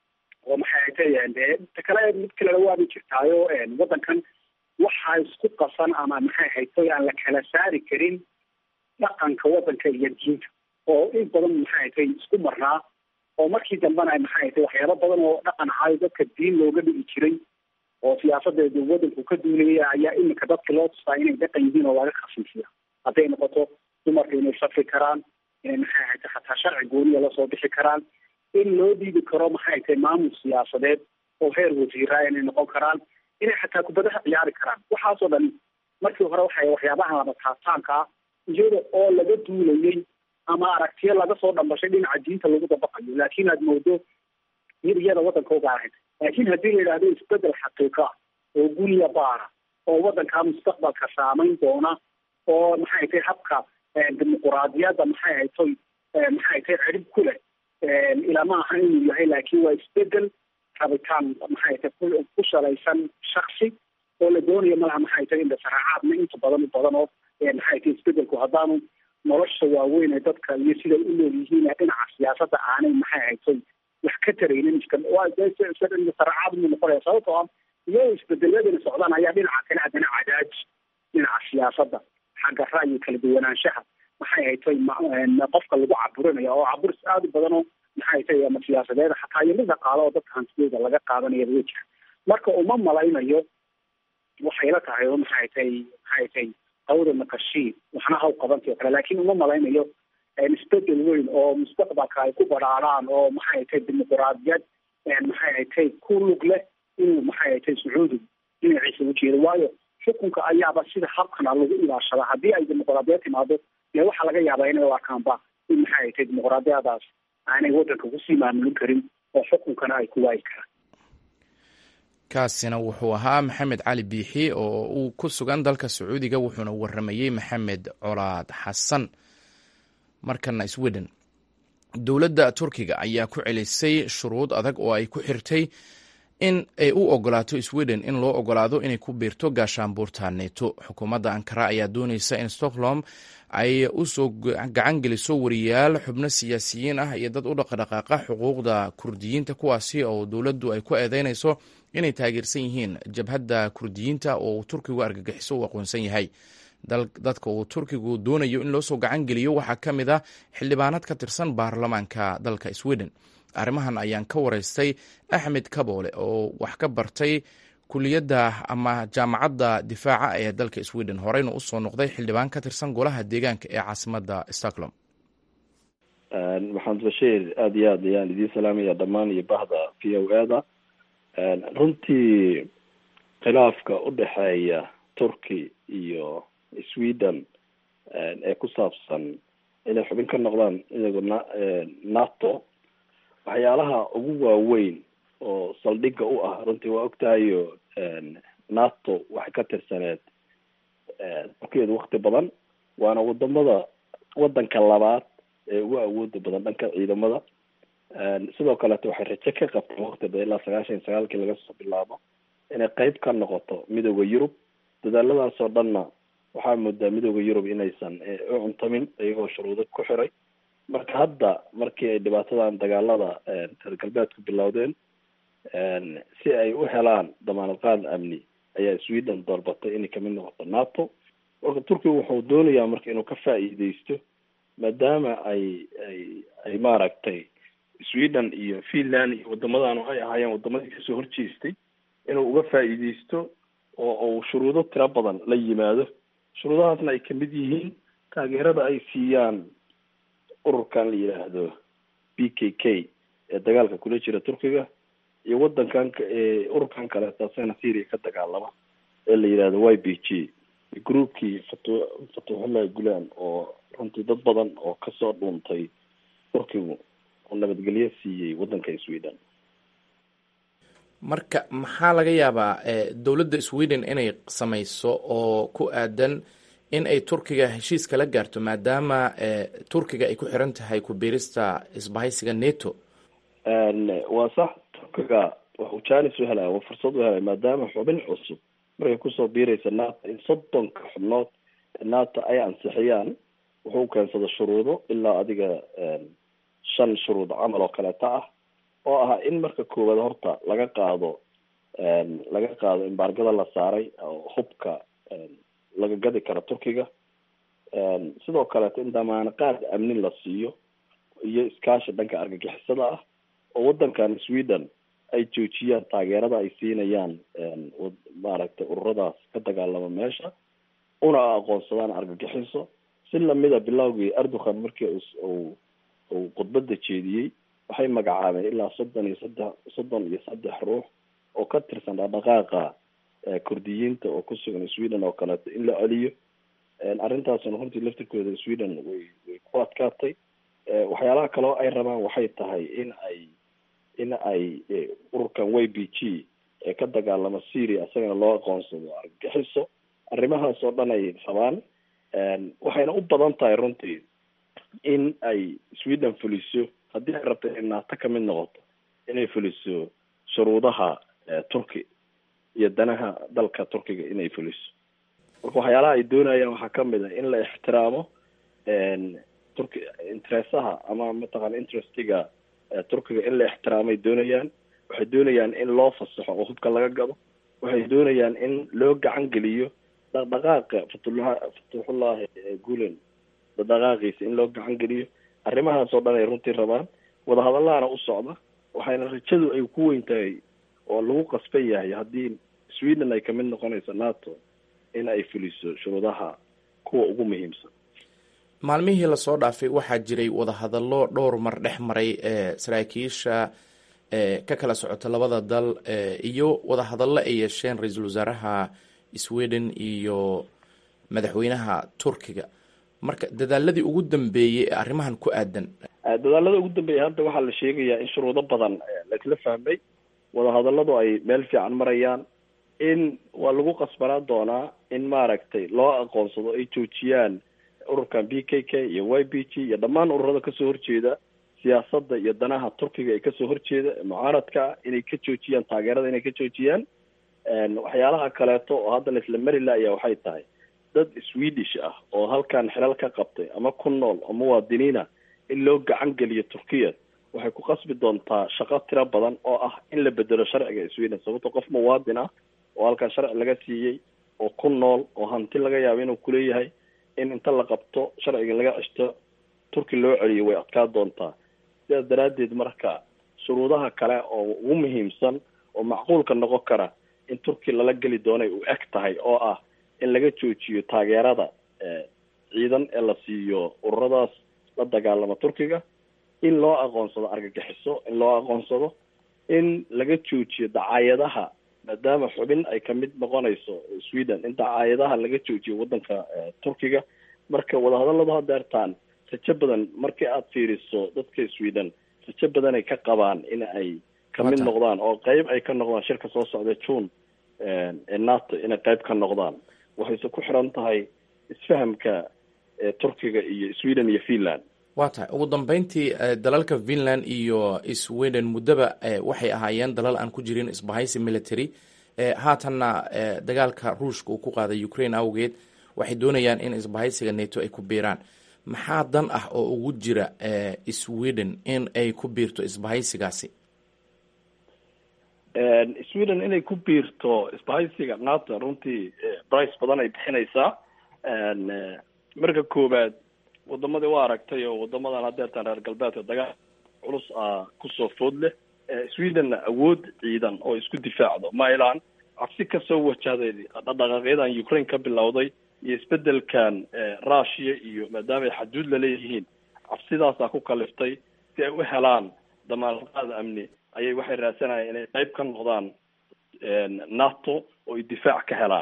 oo maxay ahatay ta kale mid kalena waaba jirtaayo waddankan waxaa isku qasan ama maxay ahatay aan la kala saari karin dhaqanka waddanka iyo diinta oo in badan maxay ahatay isku marnaa oo markii dambena maxay ahatay waxyaaba badan oo dhaqan ahaayo dadka diin looga dhigi jiray oo siyaasadeedu waddanku ka duulaya ayaa iminka dadka loo tustaa inay dhaqan yihiin oo laga khafiifiya hadday noqoto dumarka inay safri karaan inay maxay ahatay xataa sharci gooniya lasoo bixi karaan in loo dhiibi karo maxay ahatay maamul siyaasadeed oo heer wasiiraa inay noqon karaan inay xataa kubadaha ciyaari karaan waxaasoo dhan markii hore waxay waxyaabaha laba taabtaanka ah iyada oo laga duulayay ama aragtiyo laga soo dhambashay dhinaca diinta lagu dabaqayo laakiin aad moodo mid iyada waddanka uga ahayd laakiin haddii la yidhahdo isbedel xaqiiqa ah oo guniya baara oo waddankaa mustaqbalka saamayn doona oo maxay tay habka dimuquraadiyadda maxay haytoy maxay tay cirib ku leh ilama aha inuu yahay laakiin waa isbedel rabitaan maxay tay ku shalaysan shaksi oo la doonayo malaha maxay tay indhasaracaadna inta badan u badan oo maxay tay isbedelku haddaanu nolosha waaweyn ee dadka iyo siday u nool yihiin dhinaca siyaasadda aanay maxay haytoy wax ka taraynin indhasaracaad mu noqonaya sababtoo ah iyagoo isbedeladana socdaan ayaa dhinaca kale haddana cadaaj dhinaca siyaasadda xagga ra'yi kala duwanaanshaha maxay haytay qofka lagu caburinaya oo caburis aada u badan oo maxay haytay ama siyaasadeed xataa iyo mid dhaqaalo oo dadka hantidooda laga qaadanaya way jira marka uma malaynayo waxay la tahay oo maxay haytay maxay haytay qawda naqashiin waxna haw qabantay oo kale laakiin uma malaynayo isbedel weyn oo mustaqbalka ay ku badhaadhaan oo maxay haytay dimuquraadiyad maxay haytay ku lug leh inuu maxay haytay sacuudigu dhinaciisa u jeedo waayo xukunka ayaaba sida habkana lagu ilaashada haddii ay dimuquraadiyad timaado dee waxaa laga yaabaa inay u arkaanba in maxay haytay dimuquraadiyadaas aanay waddanka kusii maamulin karin oo xukunkana ay ku waayi karaan kaasina wuxuu ahaa maxamed cali biixi oo uu ku sugan dalka sacuudiga wuxuuna waramayey maxamed colaad xasan markana sweden dowladda turkiga ayaa ku celisay shuruud adag oo ay ku xirtay in ay u ogolaato sweden in loo ogolaado inay ku biirto gaashaanbuurta neto xukuumadda ankara ayaa dooneysa in stockholm ay usoo gacan geliso wariyaal xubno siyaasiyiin ah iyo dad u dhaqdhaqaaqa xuquuqda kurdiyiinta kuwaasi oo dowladdu ay ku eedeynayso inay taageersan yihiin jabhadda kurdiyiinta oo uu turkigu argagixiso uu aqoonsan yahay dadka uu turkigu doonayo in loo soo gacan geliyo waxaa ka mid ah xildhibaanad ka tirsan baarlamaanka dalka sweden arrimahan ayaan ka wareystay axmed kaboole oo wax ka bartay kuliyadda ama jaamacadda difaaca ee dalka sweden horeyna usoo noqday xildhibaan ka tirsan golaha deegaanka ee caasimadda stockholm maxamed bashiir aada iyo aad ayaan idiin salaamaya dhammaan iyo bahda v o e da runtii khilaafka udhexeeya turkey iyo sweden ee ku saabsan inay xubin ka noqdaan iyago na nato waxyaalaha ugu waaweyn oo saldhigga u ah runtii waa ogtahayo nato waxay ka tirsaneed turkiyeedu wakti badan waana wadamada wadanka labaad ee ugu awooda badan dhanka ciidamada sidoo kaleeto waxay rajo ka qabteen wakti badan ilaa sagaashan iyo sagaalkii laga soo bilaabo inay qeyb ka noqoto midooda yurub dadaaladaas oo dhanna waxaa moodaa midooda yurub inaysan u cuntamin iyagoo shuruudo ku xiray marka hadda markii ay dhibaatadan dagaalada reer galbeedku bilowdeen si ay u helaan damaanad qaad amni ayaa sweden doorbatay inay kamid noqoto nato marka turkiga wuxuu doonayaa marka inuu ka faa'iideysto maadaama ay ay ay maaragtay sweden iyo finland iyo wadamadan ay ahaayeen wadamadii kasoo horjeestay inuu uga faa'iideysto oo uu shuruudo tiro badan la yimaado shuruudahaasna ay kamid yihiin taageerada ay siiyaan ururkan la yidhaahdo b k k ee dagaalka kula jira turkiga iyo wadankan ururkan kaleeto asagana syria ka dagaalama ee la yidhahdo y b g groupkii fatu fatuxullahi gulaan oo runtii dad badan oo kasoo dhuuntay turkigu oo nabadgelyo siiyey wadanka sweden marka maxaa laga yaabaa dowladda sweden inay samayso oo ku aadan in ay turkiga heshiis kala gaarto maadaama turkiga ay ku xiran tahay ku biirista isbahaysiga neto waa sax turkiga waxuu janis u helaya waa fursad u helaya maadaama xubin cusub markay kusoo biiraysa nato in soddonka xubnood nato ay ansixiyaan wuxuu keensada shuruudo ilaa adiga shan shuruud camal oo kaleeta ah oo ah in marka koowaad horta laga qaado laga qaado imbaargada la saaray oo hubka laga gadi karo turkiga sidoo kaleeto in damaano qaad amni la siiyo iyo iskaashi dhanka argagixisada ah oo wadankan sweden ay joojiyaan taageerada ay siinayaan maaragtay ururadaas ka dagaalama meesha una aqoonsadaan argagixiso si lamida bilowgii erdogan markii uu uu khudbada jeediyey waxay magacaabeen ilaa soddon iyo saddex soddon iyo saddex ruux oo ka tirsan dhaqdhaqaaqa kurdiyiinta oo kusugan sweden oo kaleeto in la celiyo arrintaasna runtii laftirkooda sweden way way ku adkaatay waxyaalaha kaleo ay rabaan waxay tahay in ay in ay ururkan y b g ee ka dagaalama syria isagana loo aqoonsado argagixiso arrimahaas oo dhan ay rabaan waxayna u badan tahay runtii in ay sweden fuliso haddii ay rabto inay naato kamid noqoto inay fuliso shuruudaha turki iyo danaha dalka turkiga inay fuliso marka waxyaalaha ay doonayaan waxaa kamid a in la ixtiraamo turki interesaha ama mataqana interestiga turkiga in la ixtiraamay doonayaan waxay doonayaan in loo fasaxo oo hubka laga gado waxay doonayaan in loo gacan geliyo dhaqdhaqaaqa fatullah fatuxullahi gulen dhaqdhaqaaqiisa in loo gacan geliyo arrimahaas oo dhan ay runtii rabaan wadahadallahana u socda waxayna rajadu ay ku weyn tahay oo lagu qasban yahay haddii sweden ay kamid noqonayso nato in ay fuliso shuruudaha kuwa ugu muhiimsan maalmihii lasoo dhaafay waxaa jiray wadahadallo dhowr mar dhex maray ee saraakiisha ka kala socota labada dal iyo wadahadallo ay yeesheen ra-iisul wasaaraha sweden iyo madaxweynaha turkiga marka dadaaladii ugu dambeeyey ee arrimahan ku aadan dadaalada ugu dambeeyay hadda waxaa la sheegayaa in shuruudo badan laisla fahmay wadahadalladu ay meel fiican marayaan in waa lagu qasbanaan doonaa in maaragtay loo aqoonsado ay joojiyaan ururkan b k k iyo y b g iyo dhammaan ururada kasoo horjeeda siyaasadda iyo danaha turkiga ee kasoo horjeeda mucaaradka inay ka joojiyaan taageerada inay ka joojiyaan waxyaalaha kaleeto oo hadda laisla mari laaya waxay tahay dad swedish ah oo halkan xilal ka qabtay ama ku nool oo muwaadiniina in loo gacan geliyo turkiya waxay ku qasbi doontaa shaqo tiro badan oo ah in la bedelo sharciga sweden sababto qof muwaadin ah oo halkan sharci laga siiyey oo ku nool oo hanti laga yaabo inuu kuleeyahay in inta la qabto sharciga laga ceshto turki loo celiyo way adkaa doontaa sidaas daraaddeed marka shuruudaha kale oo ugu muhiimsan oo macquulka noqon kara in turki lala geli doonay u eg tahay oo ah in laga joojiyo taageerada ciidan ee la siiyo ururadaas la dagaalama turkiga in loo aqoonsado argagixiso in loo aqoonsado in laga joojiyo dacaayadaha maadaama xubin ay kamid noqonayso sweden in dacaayadaha laga joojiyo wadanka turkiga marka wadahadalladu hadeertaan rajo badan markii aad fiiriso dadka sweden rajo badan ay ka qabaan in ay kamid noqdaan oo qeyb ay ka noqdaan shirka soo socda june ee nato inay qeyb ka noqdaan waxayse ku xiran tahay isfahamka turkiga iyo sweden iyo finland waa tahay ugu dambeyntii dalalka finland iyo sweden muddaba waxay ahaayeen dalal aan ku jirin isbahaysi military haatanna dagaalka ruushka uu ku qaaday ukraine awgeed waxay doonayaan in isbahaysiga nato ay ku biiraan maxaa dan ah oo ugu jira sweden in ay ku biirto isbahaysigaasi sweden inay ku biirto isbahaysiga nato runtii brice badan ay bixinaysaa marka koowaad wadamadii u aragtay oo wadamadan hadeertaan reer galbeedka dagaal culus ah kusoo food leh swedenna awood ciidan oo isku difaacdo mailan cabsi kasoo wajahday dhaqdhaqaaqyadan ukraine ka bilowday iyo isbedelkan russia iyo maadaama ay xaduud laleeyihiin cabsidaasaa ku kaliftay si ay u helaan damaanqaad amni ayay waxay raadsanayaan inay qeyb ka noqdaan nato oo ay difaac ka helaan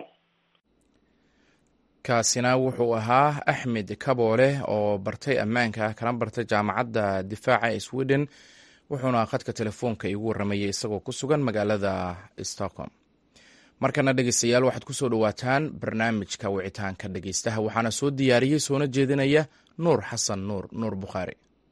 kaasina wuxuu ahaa axmed kaboole oo bartay ammaanka kana bartay jaamacadda difaaca ee sweden wuxuuna khadka telefoonka iigu warramayay isagoo ku sugan magaalada stockholm markana dhegeystayaal waxaad ku soo dhowaataan barnaamijka wicitaanka dhegeystaha waxaana soo diyaariyey soona jeedinaya nuur xasan nuur nuur bukhaari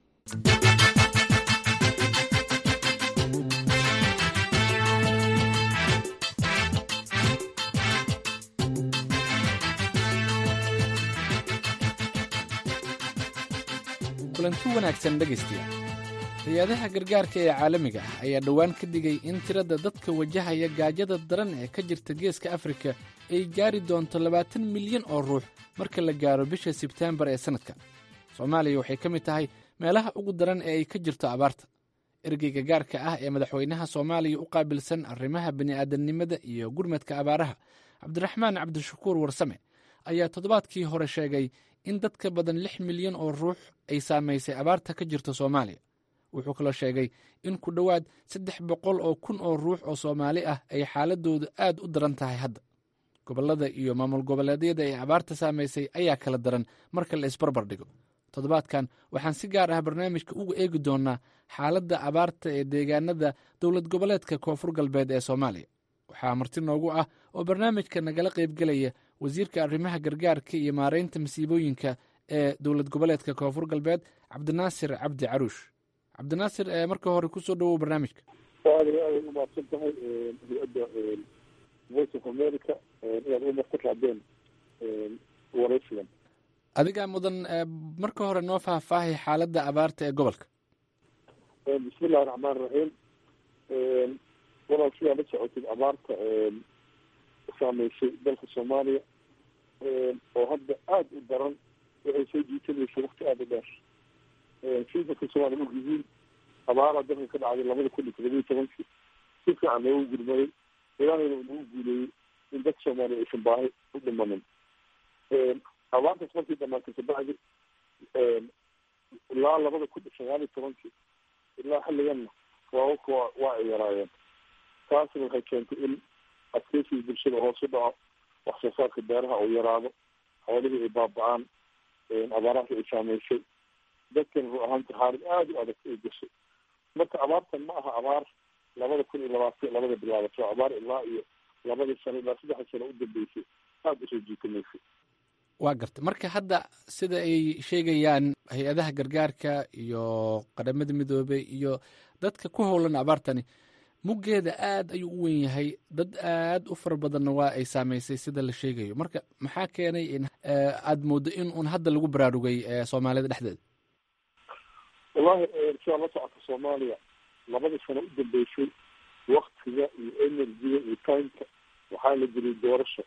kulanti wanaagsan dhegaystayaal hay-adaha gargaarka ee caalamiga ah ayaa dhowaan ka digay in tirada dadka wajahaya gaajada daran ee ka jirta geeska afrika ay gaari doonto labaatan milyan oo ruux marka la gaaro bisha sebteembar ee sannadkan soomaaliya waxay ka mid tahay meelaha ugu daran ee ay ka jirto abaarta ergeyga gaarka ah ee madaxweynaha soomaaliya u qaabilsan arrimaha bini'aadamnimada iyo gurmadka abaaraha cabdiraxmaan cabdishakuur warsame ayaa toddobaadkii hore sheegay in dad ka badan lix milyan oo ruux ay saamaysay abaarta ka jirta soomaaliya wuxuu kaloo sheegay in ku dhowaad saddex boqol oo kun oo ruux oo soomaali ah ay xaaladoodu aad u daran tahay hadda gobollada iyo maamul goboleedyada ee abaarta saamaysay ayaa kala daran marka la isbarbar dhigo toddobaadkan waxaan si gaar ah barnaamijka uga eegi doonaa xaaladda abaarta ee deegaanada dowlad goboleedka koonfur galbeed ee soomaaliya waxaa marti noogu ah oo barnaamijka nagala qaybgelaya wasiirka arrimaha gargaarka iyo maaraynta masiibooyinka ee dowlad goboleedka koonfur galbeed cabdinaasir cabdi caruush cabdinaasir marka hore kusoo dhawow barnaamijka aad iyo aad umahadsan tahay hay-adda voice of america inaad umar ku raadeen waraysigan adigaa mudan marka hore noo faahfaahay xaaladda abaarta ee gobolka bismi illahi raxmaan raxiim walaal sidaa la socotid abaarta saameysay dalka soomaaliya oo hadda aada u daran waxay soo jiitanaysay wakti aada u dheer si dadka soomaaliya og yihiin abaaraa dalka ka dhacday labada kun iyo todoba iyo tobankii si fiican loogu gurmaday ilaahayna uu nagu guuleeyey in dadka soomaaliya aysan baahi u dhimanin abaartaas markii dhamaatay kabacdi ilaa labada kun iyo sagaal iyo tobankii ilaa xilliganna waawaka waa waa ay yaraayeen taasna waxay keentay in adkeysiga bulshada hoos u dhaco wax soo saarka beeraha uu yaraado xoolihii ay baaba-aan abaaraha ay saameysay dadkan ru ahaanta xaalad aada u adag ay gashay marka abaartan ma aha abaar labada kun iyo labaatan labada bilaabato abaar ilaa iyo labadii sano ilaa saddexda sano u dambeysay aada usoo jiitamaysay waa garta marka hadda sida ay sheegayaan hay-adaha gargaarka iyo qaramada midoobey iyo dadka ku howlan abaartani muggeeda aad ayuu u wen yahay dad aad u fara badanna waa ay saamaysay sida la sheegayo marka maxaa keenay in aada mooddo in uun hadda lagu baraarugay soomaalida dhexdeeda wallahi sidaa la socota soomaaliya labadii sano u dambeysay waktiga iyo energiga iyo timeka waxaa la geliyay doorasho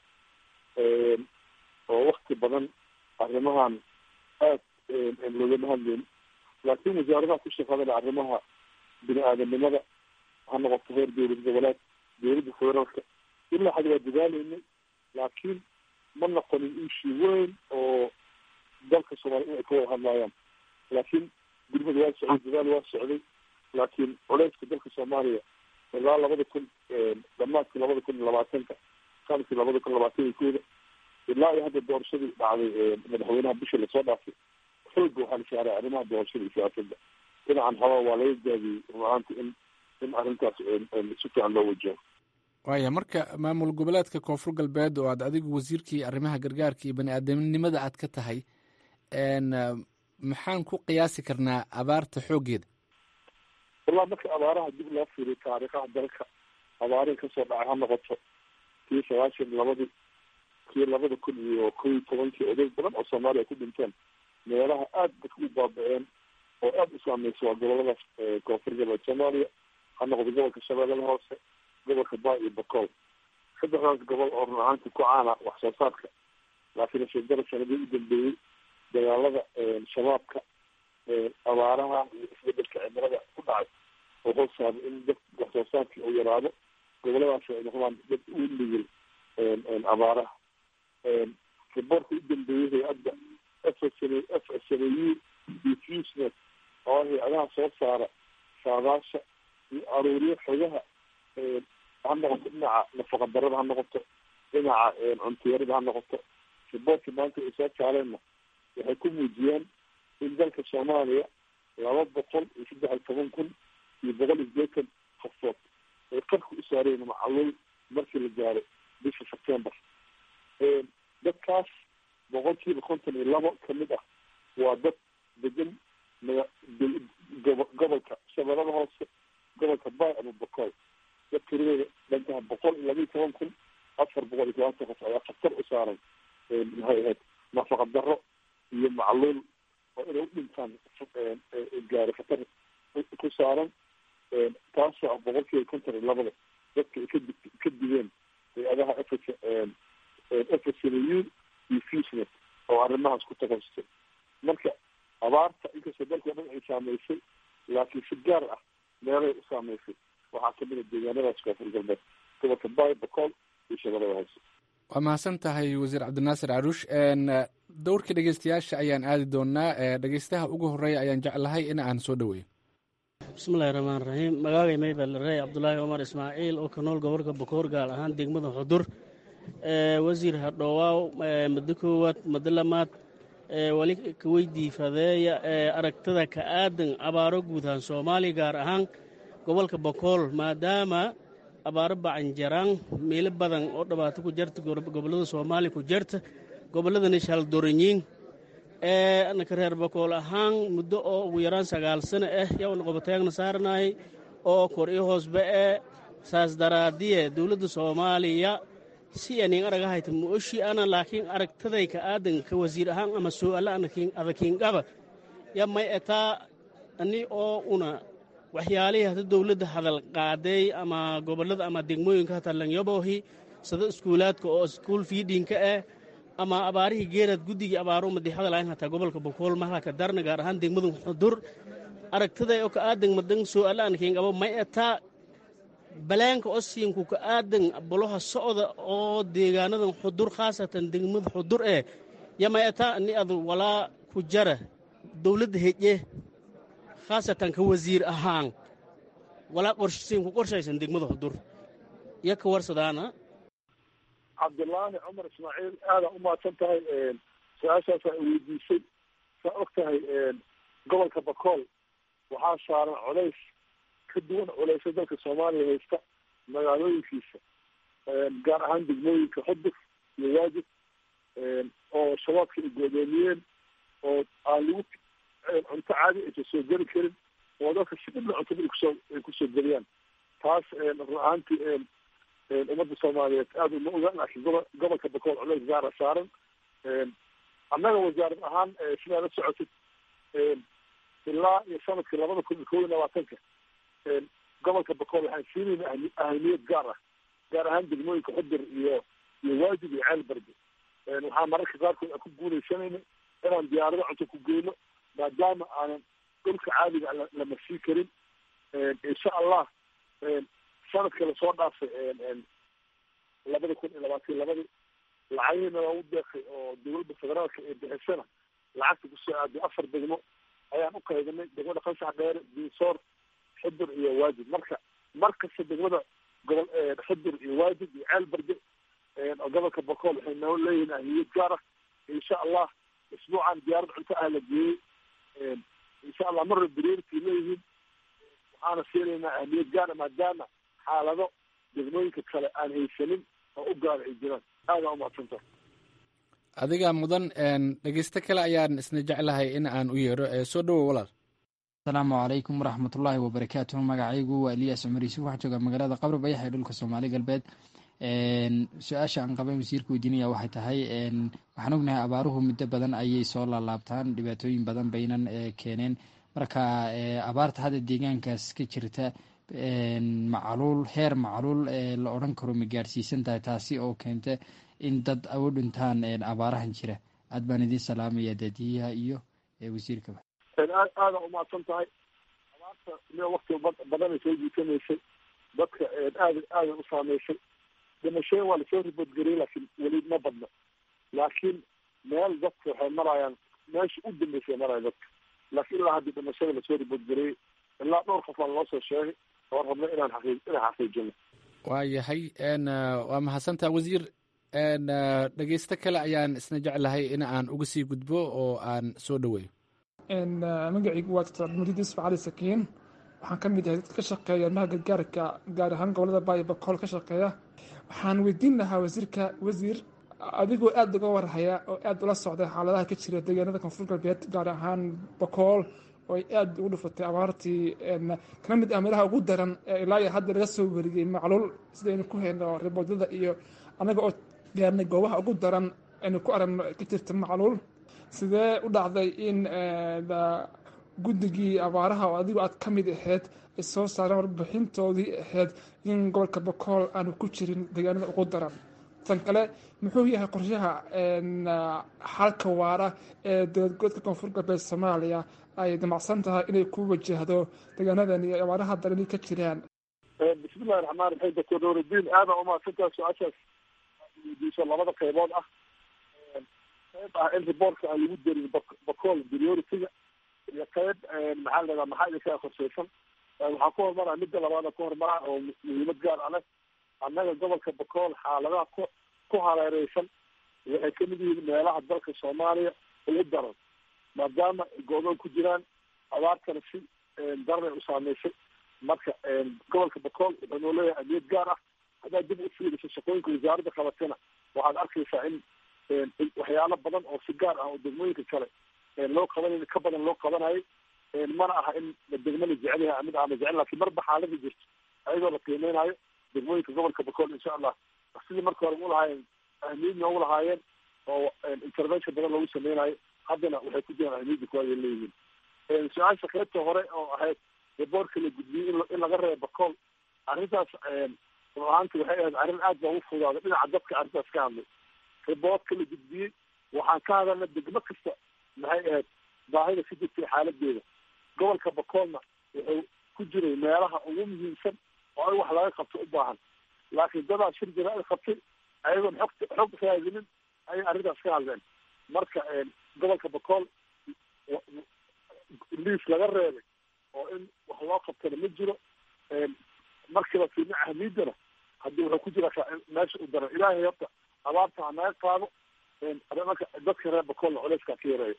oo wakti badan arrimahan aad loogama hadleyn laakiin wasaaradaha ku shaqadana arrimaha bini aadanimada ha noqoto heer dowlad goboleed dowladda federaalka ilaa xad waa dadaaleynay laakiin ma noqonin ishi weyn oo dalka soomaaliya in ay ka wada hadlaayaan laakiin gurmada waa socday dadaal waa socday laakiin culeyska dalka soomaaliya ilaa labada kun dhamaadkii labada kun iyo labaatanka sanadkii labada kun labaatan iyo kooda ilaa iyo hadda doorashadii dhacday madaxweynaha bisha lasoo dhaafay xooga waxaa la saaray arrimaha doorashada iyo siyaasadda dhinacan haba waa laga gaabiyey runahaanta in in arrintaas si fiican loo wajaho waaya marka maamul goboleedka koonfur galbeed oo aad adigu wasiirkii arrimaha gargaarka iyo bani aadamnimada aad ka tahay maxaan ku qiyaasi karnaa abaarta xooggeeda wallahi marka abaaraha dib loo fiiriyo taariikhaha dalka abaarihi kasoo dhacay ha noqoto kii sagaashan labadii kii labada kun iyo kow iyo tobankii oday badan oo soomaaliya ku dhinteen meelaha aada dadka u baaba-een oo aada u saameysa waa goboladaas koonfur galbeed soomaaliya ha noqdo gobolka shabeellada hoose gobolka baa iyo bakool saddexdaas gobol oo run ahaantii ku caana wax soo saarka laakiin ashadara sanadii u dambeeyey dagaalada shabaabka abaaraha iyo isbedelka cimilada ku dhacay oo hoos saabay in dad wax soo saarkii uu yaraado goboladaas ay noqdaan dad u nigil abaaraha riboortka u dambeeyey hay-adda f s f s u diffusnet oo hay-adaha soo saara saadaasha iyo aruuriyo xogaha ha noqoto dhinaca nafaqa darada ha noqoto dhinaca cuntiyarada ha noqoto riboortkii maanta ay soo saareenna waxay ku muujiyeen in dalka soomaaliya laba boqol iyo saddex iyo toban kun iyo boqol iyo sideetan qofood ay qarka u saareen macaluul markii la gaaro bisha september dadkaas boqolkiiba konton iyo labo kamid ah waa dad degan gobolka shabeellada hoose gobolka bay ama bokool dad tiradeeda dhankaha boqol iyo laba iyo toban kun afar boqol iyo tobanka qof ayaa khatar u saaran maxay ahayd nafaqa daro iyo macluul oo inay u dhintaan gaari khatar ku saaran taasoo ah boqolkiiba konton iyo labada dadka ay kadi ka digeen hay-adaha f fsnu iyo fusnet oo arrimahaas ku takasustay marka abaarta inkastoo dalka o dhan ay saameysay laakiin si gaar ah meelay u saameysay waxaa kamid a deegaanadaas koonfur galbeed gobolka bay bocool iyo shabeellada hoose waa mahadsan tahay wasiir cabdinaasir caruush dowrkii dhegeystayaasha ayaan aadi doonaa dhegeystaha ugu horeeya ayaan jeclahay in aan soo dhaweeyo bismillahi raxmaan raxiim magaagay maybelrey cabdulaahi cumar ismaaciil oo ka nool gobolka bokoor gaar ahaan degmada xudur wasiir hadhowaaw muddo koowaad muddo lamaad wali ka weydii fadeeya aragtada ka aadan abaaro guud ahaan soomaaliya gaar ahaan gobolka bokool maadaama abaaro bacanjaraan meelo badan oo dhibaato ku jarta gobollada soomaaliya ku jarta gobolladana shaldoranyiin anaka reer bokool ahaan muddo oo ugu yaraan sagaal sano ah yawana qobotaagna saaranahay oo kor i hoosba e saas daraadiye dowladda soomaaliya si anin aragahayta muoshi ana laakiin aragtaday ka aadan ka wasiir ahaan ama su'aala adakiingaba ya may etaa ani oo una waxyaalihii hata dowladda hadal qaaday ama gobollada ama degmooyinka hata lanyabohi sida iskuulaadka oo iskuul fiidhinka ah ama abaarihii geeraad guddigii abaaro madi hadal ayn hataa gobolka bokool mahalka darna gaar ahaan degmada xudur aragtaday oo ka aadan madan su'aala adakiingaba may etaa balaanka osiinku ka aadan boloha socda oo deegaanadan xudur khaasatan degmada xudur eh yama etaa ani adu walaa ku jara dowladda heje khaasatan ka wasiir ahaan walaa qorsiinku qorshaysan degmada xudur iyo ka warsadaana cabdilaani cumar ismaaciil aadaa u mahadsan tahay su-aashaasaa weydiisay saa og tahay gobolka bakool waxaa saaran colays ka duwan culaysa dalka soomaaliya haysta magaalooyinkiisa gaar ahaan degmooyinka xudur iyo waajib oo shabaabka ay goodoomiyeen oo aan lagu cunto caadi aysan soo geli karin oo dadka si dhibla cuntada ay kusoo ay kusoo geliyaan taas run ahaantii ummadda soomaaliyeed aada uma oga laakiin gobo gobolka bakool culays gaara saaran annaga wasaarad ahaan sidaa la socotid ilaa iyo sanadkii labada kun iyo kow iyo labaatanka gobolka bakool waxaan siinayna ahamiyad gaar ah gaar ahaan degmooyinka xudur iyo iyo waajib iyo ceel barbe waxaa mararka qaarkood aan ku guuleysanayna inaan diyaarado cunto ku geyno maadaama aanan dhulka caadiga la marsii karin insha allah sanadka lasoo dhaafay labada kun iyo labaatan iyo labadii lacagihiina loogu deeqay oo dowladda federaalka ee bixisana lacagta kusoo aaday afar degmo ayaan u qaydanay degmada qansax dheere diisoor xudur iyo waajib marka markasta degmada gobol xudur iyo waajib iyo ceel barde oo gobolka bakool waxay noo leeyihiin ahmiyad gaar ah insha allah isbuucan diyaarad cunto ah la geeyey insha allah marna beriirkay leeyihiin waxaana siinaynaa ahmiyad gaara maadaama xaalado degmooyinka kale aan haysanin oo u gaara ay jiraan aadaa umahadsanta adiga mudan dhegeysto kale ayaan isna jeclahay in aan u yeedho soo dhowow walaal asalaamu calaykum waraxmatullaahi wabarakaatuhu magacaygu waa eliyas cumar yuusuf waxaa jooga magaalada qabri bayax ee dhulka soomaali galbeed su-aasha aan qaban wasiirka weydiinaya waxay tahay waxaan ognahay abaaruhu muddo badan ayay soo laalaabtaan dhibaatooyin badan baynan keeneen marka abaarta hadda deegaankaas ka jirta macluul heer macluul la odhan karo ma gaadhsiisan tahay taasi oo keenta in dad u dhintaan abaarahan jira aad baan idiin salaamaya daadiyaha iyo wasiirkaba aad aada umahadsan tahay abaarta miya wakti badanay soo jiitamaysay dadka aada aada u saameysay dhimashooyin waa lasoo riboodgariyay laakiin weli ma badno laakiin meel dadka waxay marayaan meesha u dambeysay maraya dadka laakiin ilaa haddii dhimashada lasoo riboodgariyey ilaa dhowr qof aan loo soo sheegay oo rabna inaan xaqii inaan xaqiijino waa yahay waa mahadsantaa wasiir dhegeysto kale ayaan isna jeclahay in aan uga sii gudbo oo aan soo dhaweeyo magacaygu waa doctor cabdimajid isfa cali sakiin waxaan ka mid ahay dadka ka shaqeeya arrimaha gargaarka gaar ahaan gobolada baayo bakool ka shaqeeya waxaan weydiin lahaa wasiirka wasiir adigoo aada uga warhaya oo aada ula socda xaaladaha ka jira deegaanada koonfur galbeed gaar ahaan bakool oo ay aada ugu dhufatay abaartii kana mid ah meelaha ugu daran ee ilaa iyo hadda laga soo wariyey macluul sidaynu ku hayno riboodada iyo annaga oo gaarnay goobaha ugu daran aynu ku aragno ka jirta macluul sidee u dhacday in guddigii abaaraha oo adigu aad ka mid ahayd ay soo saareen warbixintoodii ahayd in gobolka bakool aanu ku jirin deegaanada ugu daran tan kale muxuu yahay qorshaha xalka waara ee dowladgoodka koonfur galbeed soomaaliya ay damacsan tahay inay ku wajahdo deegaanadan iyo abaaraha darani ka jiraan bismillahi raxmaan raxiim doctor nuurudiin aada umahadsantaha su-aashaas weydiiso labada qaybood ah qayb ah in riboortka aan lagu darin bakool priority-ga iyo qayb maxaa la dhadaa maxaa idinkaa korseysan waxaa ku hormaraa midda labaada ku hormaraa oo muhiimad gaar ah leh annaga gobolka bakool xaaladaha ku ku hareereysan waxay kamid yihiin meelaha dalka soomaaliya ugu daran maadaama go-doon ku jiraan abaartana si daranay u saameysay marka gobolka bakool wuxuu noo leeyahay amiyad gaar ah haddaad dib u fiiriso shaqooyinka wasaaradda qabatana waxaad arkaysaa in waxyaalo badan oo si gaar ah oo degmooyinka kale loo qabanay ka badan loo qabanayo mana aha in degmo la jecel yahay mid aan la jecel lakin marba xaalada jirto ayadoo la qiimeynayo degmooyinka gobolka bakool insha allah sidii marka hore u lahaayeen ahmiyad noogu lahaayeen oo intervention badan loogu sameynayo haddana waxay ku jiraan ahmiyadda kuwaad ay leeyihiin su-aasha qaybta hore oo ahayd riboortka la gudbiyey in laga reebo bakool arrintaas run ahaanti waxay ahayd arrin aad baa ugu fudaaday dhinaca dadka arrintaas ka hadlay riboortka la gudbiyey waxaan ka hadalna degmo kasta maxay ahayd baahida ka jirtay xaaladeeda gobolka bakoolna wuxuu ku jiray meelaha ugu muhiimsan oo in wax laga qabto u baahan laakiin dadaa shir jaraa'id qabtay ayagoon xog xog raadinin ayay arrintaas ka hadleen marka gobolka bakool liis laga reebay oo in wax loo qabtana ma jiro markiiba fiirna ahmiidana haddii wuxuu ku jira meesha u daran ilaahay horta abaarta ha naga qaado marka dadka reer bakoolna culeyskaa ka yareeyo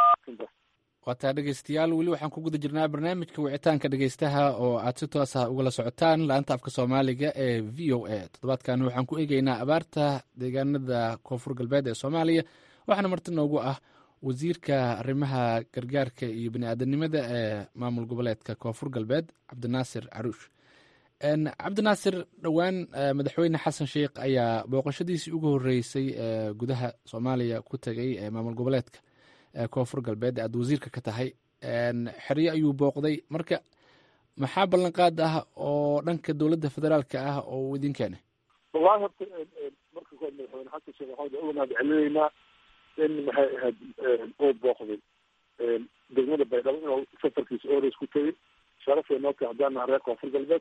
waataa dhegeystayaal weli waxaan ku guda jirnaa barnaamijka wicitaanka dhegeystaha oo aad si toos ah ugala socotaan laanta afka soomaaliga ee v o a toddobaadkan waxaan ku eegeynaa abaarta deegaanada koonfur galbeed ee soomaaliya waxaana marti noogu ah wasiirka arrimaha gargaarka iyo bani-aadanimada ee maamul goboleedka koonfur galbeed cabdinaasir caruush cabdinaasir dhowaan madaxweyne xasan sheikh ayaa booqashadiisii ugu horeysay ee gudaha soomaaliya ku tegay ee maamul goboleedka koonfur galbeed aad wasiirka ka tahay xeryo ayuu booqday marka maxaa ballanqaad ah oo dhanka dowladda federaalka ah oo uu idin keenay wallahi horta marka kood madaxweyne xasan sheekh waxaan uga mahad celinaynaa in maxay ahayd uu booqday degmada baydhabo inuu safarkiisa ores ku tegay sharafay noo tahay haddaan nahay reer koonfur galbeed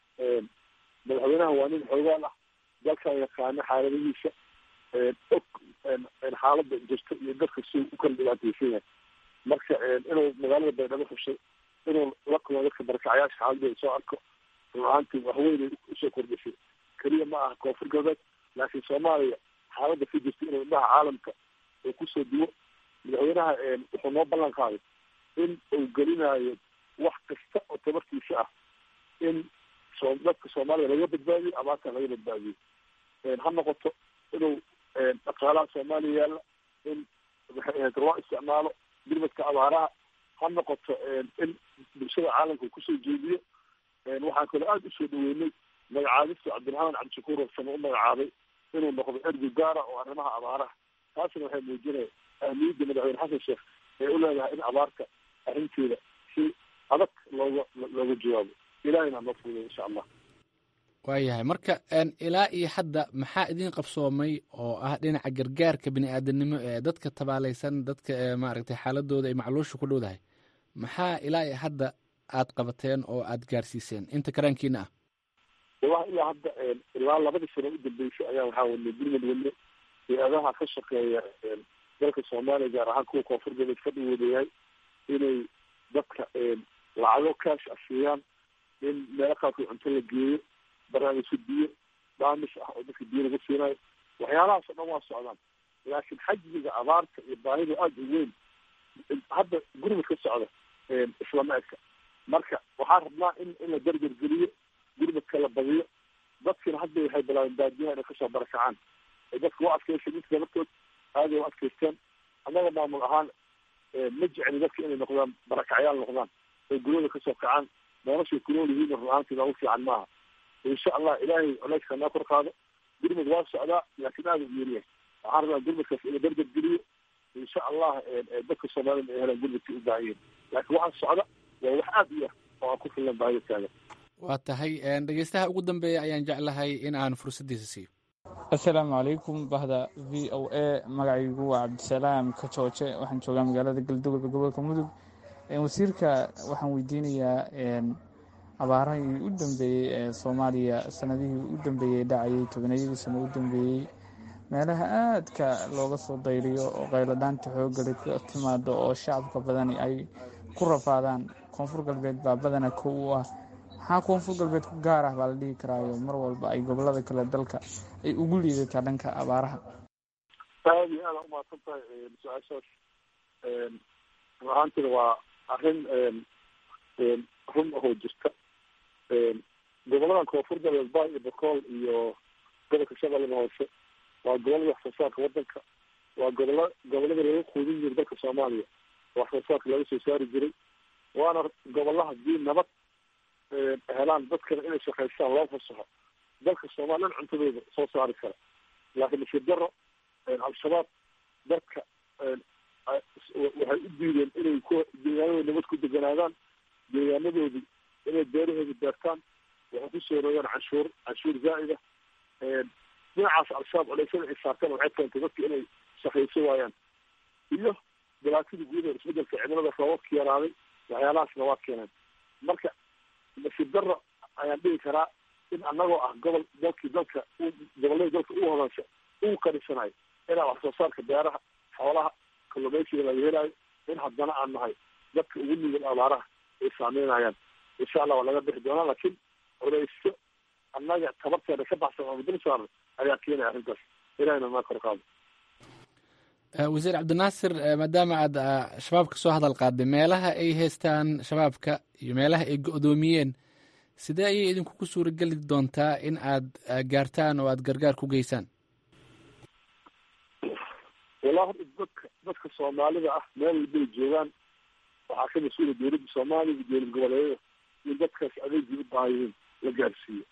madaxweynaha waa nin xoogaal ah dalkan yaqaano xaaladihiisa og xaalada jirta iyo dadka si u kala dhibaateysan yahay marka inuu magaalada baydhabo xushay inuu la kulmo dadka barakacayaasha xaaladooda soo arko run ahaantii waxweynay usoo kordhisay keliya ma aha koonfur galbeed laakiin soomaaliya xaalada ka jirta inuu indhaha caalamka uu kusoo duwo madaxweynaha wuxuu noo ballan qaaday in uu gelinayo wax kasta oo tabartiisa ah in so dadka soomaaliya laga badbaadiyo abaartan laga badbaadiyo ha noqoto inuu dhaqaalaha soomaaliya yaalla in maxay ahayd loo isticmaalo birmadka abaaraha ha noqoto in bulshada caalamka uu kusoo jeediyo waxaan kaloo aada usoo dhaweynay magacaabista cabdiraxmaan cabdishakuur rasame u magacaabay inuu noqdo ergi gaara oo arrimaha abaaraha taasina waxay muujinaya ahmiyadda madaxweyne xasan sheekh ee u leedahay in abaarta arrinteeda si adag looga looga jawaabo ilahayna noo fuuday insha allah waayahay marka ilaa iyo hadda maxaa idin qabsoomay oo ah dhinaca gargaarka bini-aadanimo ee dadka tabaaleysan dadka maaragtay xaaladooda ay macluusha ku dhowdahay maxaa ilaa iyo hadda aad qabateen oo aad gaarsiiseen inta karaankiina ah wallahi ilaa hadda ilaa labadii sano u dambeysay ayaa waxaa wadnay gurmad wadne hay-adaha ka shaqeeya dalka soomaaliya gaar ahaan kuwa koonfur galbeed ka dhawoodayahay inay dadka lacago kaash ah siiyaan in meelo qaarkood cunto la geeyo barnaamijka biyo dhaamis ah oo dadka biyo lagu siinayo waxyaalahaas oo dhan waa socdaan laakiin xajmiga abaarta iyo baahida aada u weyn hadda gurmud ka socda islama eka marka waxaan rabnaa in in la dardargeliyo gurmadka la badiyo dadkina hadda waxay bilaabeen baadiyaha inay kasoo barakacaan ay dadka u adkeysay inta dabartood aaday u adkeysteen annaga maamul ahaan ma jecli dadka inay noqdaan barakacyaal noqdaan ay guryada kasoo kacaan noloshay ku nool yihiin run ahaantii noogu fiican maaha insha allah ilaahay culeyska naa kor qaado gurmad waa socdaa laakiin aada u yeeriya waxaan rabaa gurmadkaas in la dardargeliyo insha allah dadka soomaalida ay helaan gurmadkii u baahan yihin laakiin waxaan socda waa wax aada u yah oo aan ku filan baahida taagan waa tahay dhegeystaha ugu dambeeya ayaan jeclahay in aan fursaddiisa siiyo assalaamu calaykum bahda v o a magacaygu waa cabdisalaam kajooje waxaan joogaa magaalada galduwalka gobolka mudug wasiirka waxaan weydiinayaa abaarahii u dambeeyey ee soomaaliya sanadihii u dambeeyey dhacayay tobanayadii sano u dambeeyey meelaha aadka looga soo dayriyo oo qayladhaanta xooggali ka timaado oo shacabka badani ay ku rafaadaan koonfur galbeed baa badana kow u ah maxaa koonfur galbeed ku gaar ah baa la dhihi karaayo mar walba ay gobolada kale dalka ay ugu liidataa dhanka abaaraha aada iyo aada umahadsan tahay su-aashaas run ahaantina waa arrin run ahoo jirta goboladan koonfur galbeed ba iyo bakool iyo gobolka shabeellada hoose waa gobolada wax soo saarka wadanka waa gobola gobolada laga quudin jiray dalka soomaaliya wax soo saarka laga soo saari jiray waana gobolla hadii nabad helaan dadkana inay shaqaystaan loo fasaxo dalka soomaaliyan cuntadooda soo saari kara laakiin nasiib daro al-shabaab dadka waxay u diideen inay ku deegaanadooda nabad ku deganaadaan deegaanadoodii inay beerahooda beertaan waxay kusoo rogaan canshuur canshuur zaa'ida dhinacaas al-shabaab culeysada ay saarteen waxay keentay dadka inay shaqayso waayaan iyo dhibaatadii guud ee isbedelka cimilada roobabka yaraaday waxyaalahaasna waa keeneen marka nasiib daro ayaan dhihi karaa in anagoo ah gobol dalkii dalka goboladii dalka u hodansha uu qarisanayo inaa wax soo saarka beeraha xoolaha kalluumeysiga laga helayo in haddana aan nahay dadka ugu nugul abaaraha ay saameynayaan insha allah waa laga bixi doonaa laakiin culeysyo annaga tabarteeda ka baxsan oo dul saaran ayaa keenaya arrintaas ilahina maa kor qaado wasiir cabdinaasir maadaama aad shabaabka soo hadal qaaday meelaha ay haystaan shabaabka iyo meelaha ay go-doomiyeen sidee ayay idinkugu suurageli doontaa in aad gaartaan oo aad gargaar ku geysaan wallah horta dadka dadka soomaalida ah meel walbay joogaan waxaa ka mas-uula dowladda soomaaliya iyo dowlad goboleedyada in dadkaas adeegii u baahan yihiin la gaarsiiyo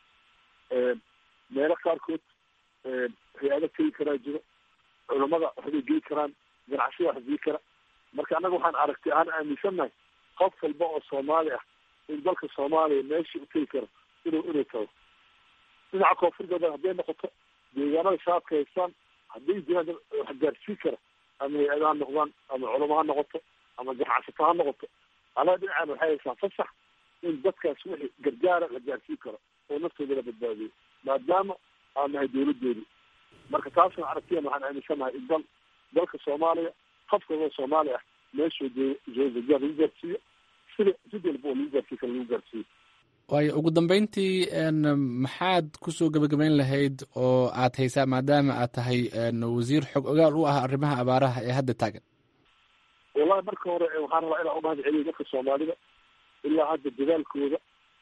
meelo qaarkood hay-ado tegi karaa jiro culamada waxbay geli karaan ganacsiyada wax geli kara marka annaga waxaan aragtay aan aaminsannahay qof walba oo soomaali ah in dalka soomaaliya meeshii u tegi karo inuu inuu tago dhinaca koonfur galbeed hadday noqoto deegaanada shabaabka haystaan hadday jiraan wax gaarsii kara ama hay-ada ha noqdaan ama culamo ha noqoto ama ganacsato ha noqoto anaga dhinacaan waxay haystaan fasax in dadkaas wixii gargaara la gaarsii karo oo naftooda la badbaadiyo maadaama aan nahay dowladoodi marka taasna aragtiyan waxaan aaminsanahay in dal dalka soomaaliya qof kaloo soomaali ah meeshuu joogo gargaar lagu gaarsiiyo sida sid walba oo lagu gaarsii karo lagu gaarsiiyo waayo ugu dambeyntii maxaad kusoo gebagabeyn lahayd oo aad haysaa maadaama aad tahay wasiir xog ogaal u ah arrimaha abaaraha ee hadda taagan wallahi marka hore waxaan rabaa inaan umahad celiyo dadka soomaalida ilaa hadda dadaalkooda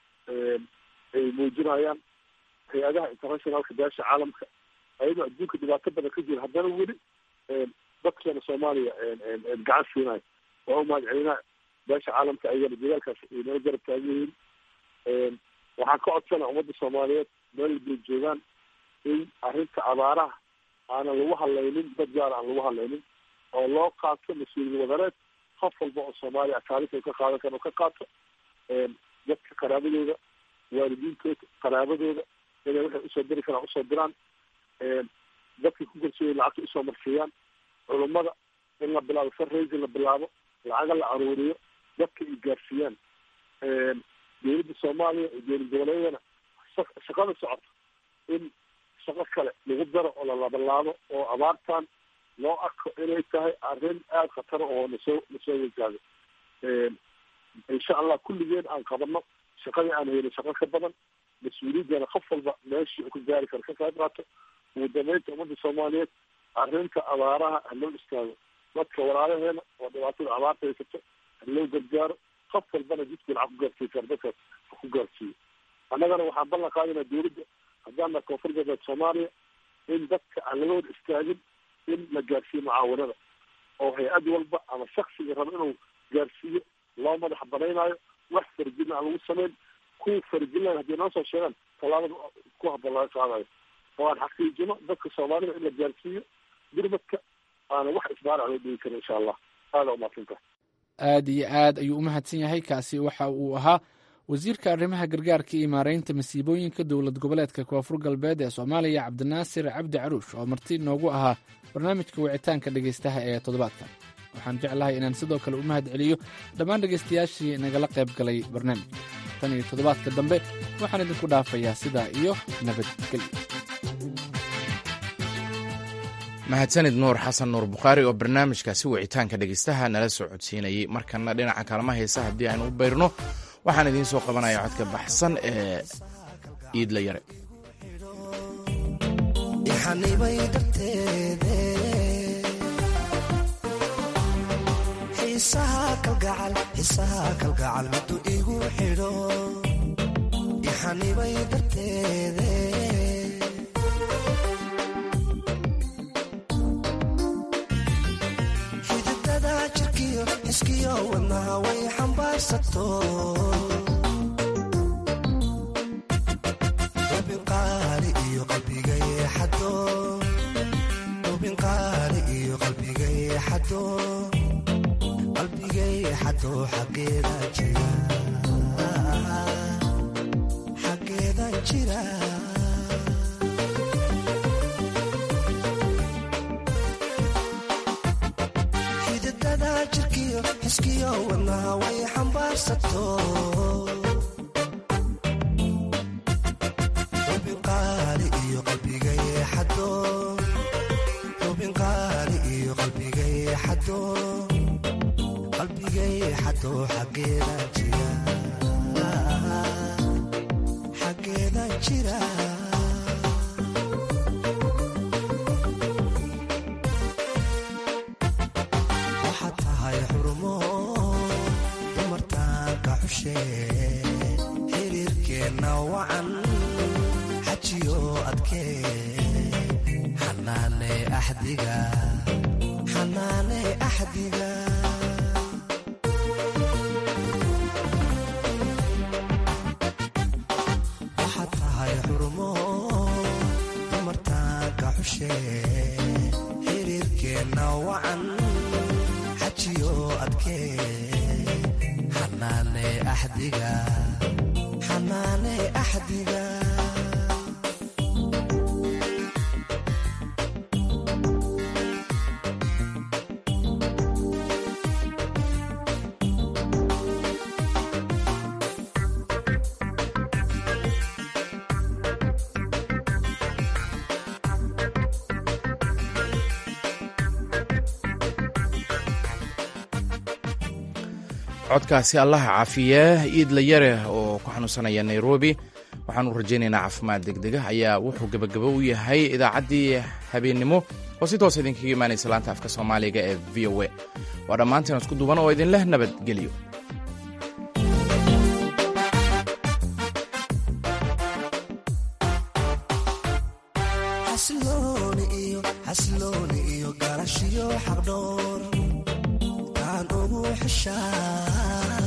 ay muujinayaan hay-adaha internationalka beesha caalamka ayadoo adduunka dhibaato badan ka jira haddana weli dadkeena soomaaliya gacan siinayo waa umahad celinaa beesha caalamka ayagana dadaalkaas ay nala garab taagan yihiin waxaan ka codsanaa ummadda soomaaliyeed meel walbay joogaan in arrinta abaaraha aanan lagu hadlaynin dad gaar aan lagu hadlaynin oo loo qaato mas-uuliyad wadareed qof walba oo soomaaliya taariikh ka qaadan karo ka qaato dadka qaraabadooda waalidiintooda qaraabadooda inay waxay usoo diri karaan usoo diraan dadkii ku kalsooya lacagta usoo marsiiyaan culummada in la bilaabo fundraising la bilaabo lacaga la aruuriyo dadka ay gaarsiiyaan dowladda soomaaliya iyo dowlad goboleedyadana shaqada socoto in shaqo kale lagu daro oo lalabalaabo oo abaartan loo arko inay tahay arrin aada khatara oo nasoo nasoo wajahdo insha allah kulligeen aan qabano shaqadii aan helin shaqo ka badan mas-uuliyaddana qof walba meeshii uu ka gaari karo ka qayb qaato ugu dambeynta ummadda soomaaliyeed arrinta abaaraha ha loo istaago dadka walaalaheena oo dhibaatada abaarta haysato ha loo gargaaro qof walbana jidkii lacag ku gaarsiiy kara dadkaas ku gaarsiiyo annagana waxaan ballan qaadayna dawladda haddaana koonfur galbeed soomaaliya in dadka aan laga wada istaagin in la gaarsiiyo mucaawanada oo hay-ad walba ama shaksiga raba inuu gaarsiiyo loo madax banaynaayo wax farjina aan lagu samayn kuwa farjinaya haddii noo soo sheegaan tallaabada ku habboon laga qaadayo oo aan xaqiijino dadka soomaalida in la gaarsiiyo birmadka aana wax isbaarac loo dhigi karin insha allah aada umaadsantah aad iyo aad ayuu u mahadsan yahay kaasi waxa uu ahaa wasiirka arrimaha gargaarka iyo maareynta masiibooyinka dowlad goboleedka koonfur galbeed ee soomaaliya cabdinaasir cabdi caruush oo marti noogu ahaa barnaamijka wicitaanka dhegaystaha ee toddobaadkan waxaan jeclahay inaan sidoo kale u mahad celiyo dhammaan dhegaystayaashii nagala qayb galay barnaamijka tan iyo toddobaadka dambe waxaan idinku dhaafayaa sidaa iyo nabadgelyo mahadsanid nuur xasan nuur bukhaari oo barnaamijkaasi wicitaanka dhegeystaha nala soo codsiinayey markana dhinaca kaalma heesa haddii aynu u bayrno waxaan idiin soo qabanaya codka baxsan ee iidla yare ixanibay darteede xiisaha kalgacal xiisaha kalgacal middu igu xidho ixanibay darteede xididada jirkiyo xiskiyo wadnaha way xambaarsato ubinqaali iyo qalbigay xado ubinqaali iyo qalbigay xado qalbigay xado xaggeeda jira xaggeeda jira xididada jirkiyo xiskiyo wadnaha way xambaarsato ubinqaali iyo qalbigay xado ubinqaali iyo qalbigay xado qalbigay xado xaggeeda jira xaggeeda jira waxaad tahay xurumo dumartaanka xushe xiriirkeenna wacan xajiyo adkee xanaane axdiga xanaane axdiga waxaad tahay xurumo dumartaanka xushe xiriirkeenna wacan xajiyo adkee xanaane axdiga xanaane axdiga codkaasi allaha caafiye iidla yare oo ku xanuunsanaya nairobi waxaanu rajaynaynaa caafimaad degdega ayaa wuxuu gebagabo u yahay idaacaddii habeennimo oo si toos idinkaga imaanaysa laanta afka soomaaliga ee v o a waa dhammaanteen isku duuban oo idinleh nabadgelyo xasilooni iyo xasilooni iyo garashiyo xaqdhoor taan ugu xishaa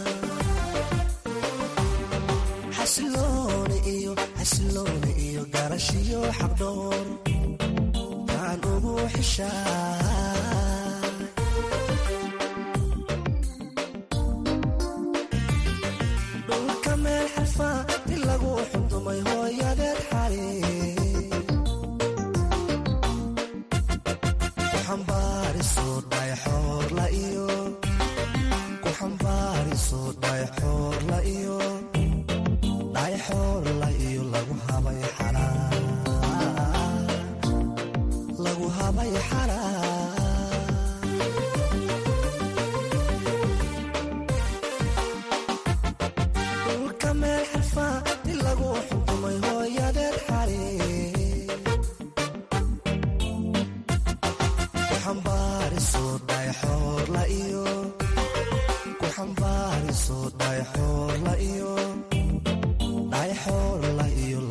xasilooni iyo xasilooni iyo garashiyo xaqdhoor taan ugu xishaa dhulka meel xarfaa di lagu xundumay hooyadeed xali kuxambaariso dhayxoorla iyo kuxambaariso dhayxoorla iyo dhayxoorla iyo lagu habay xalaa lagu habay xalaa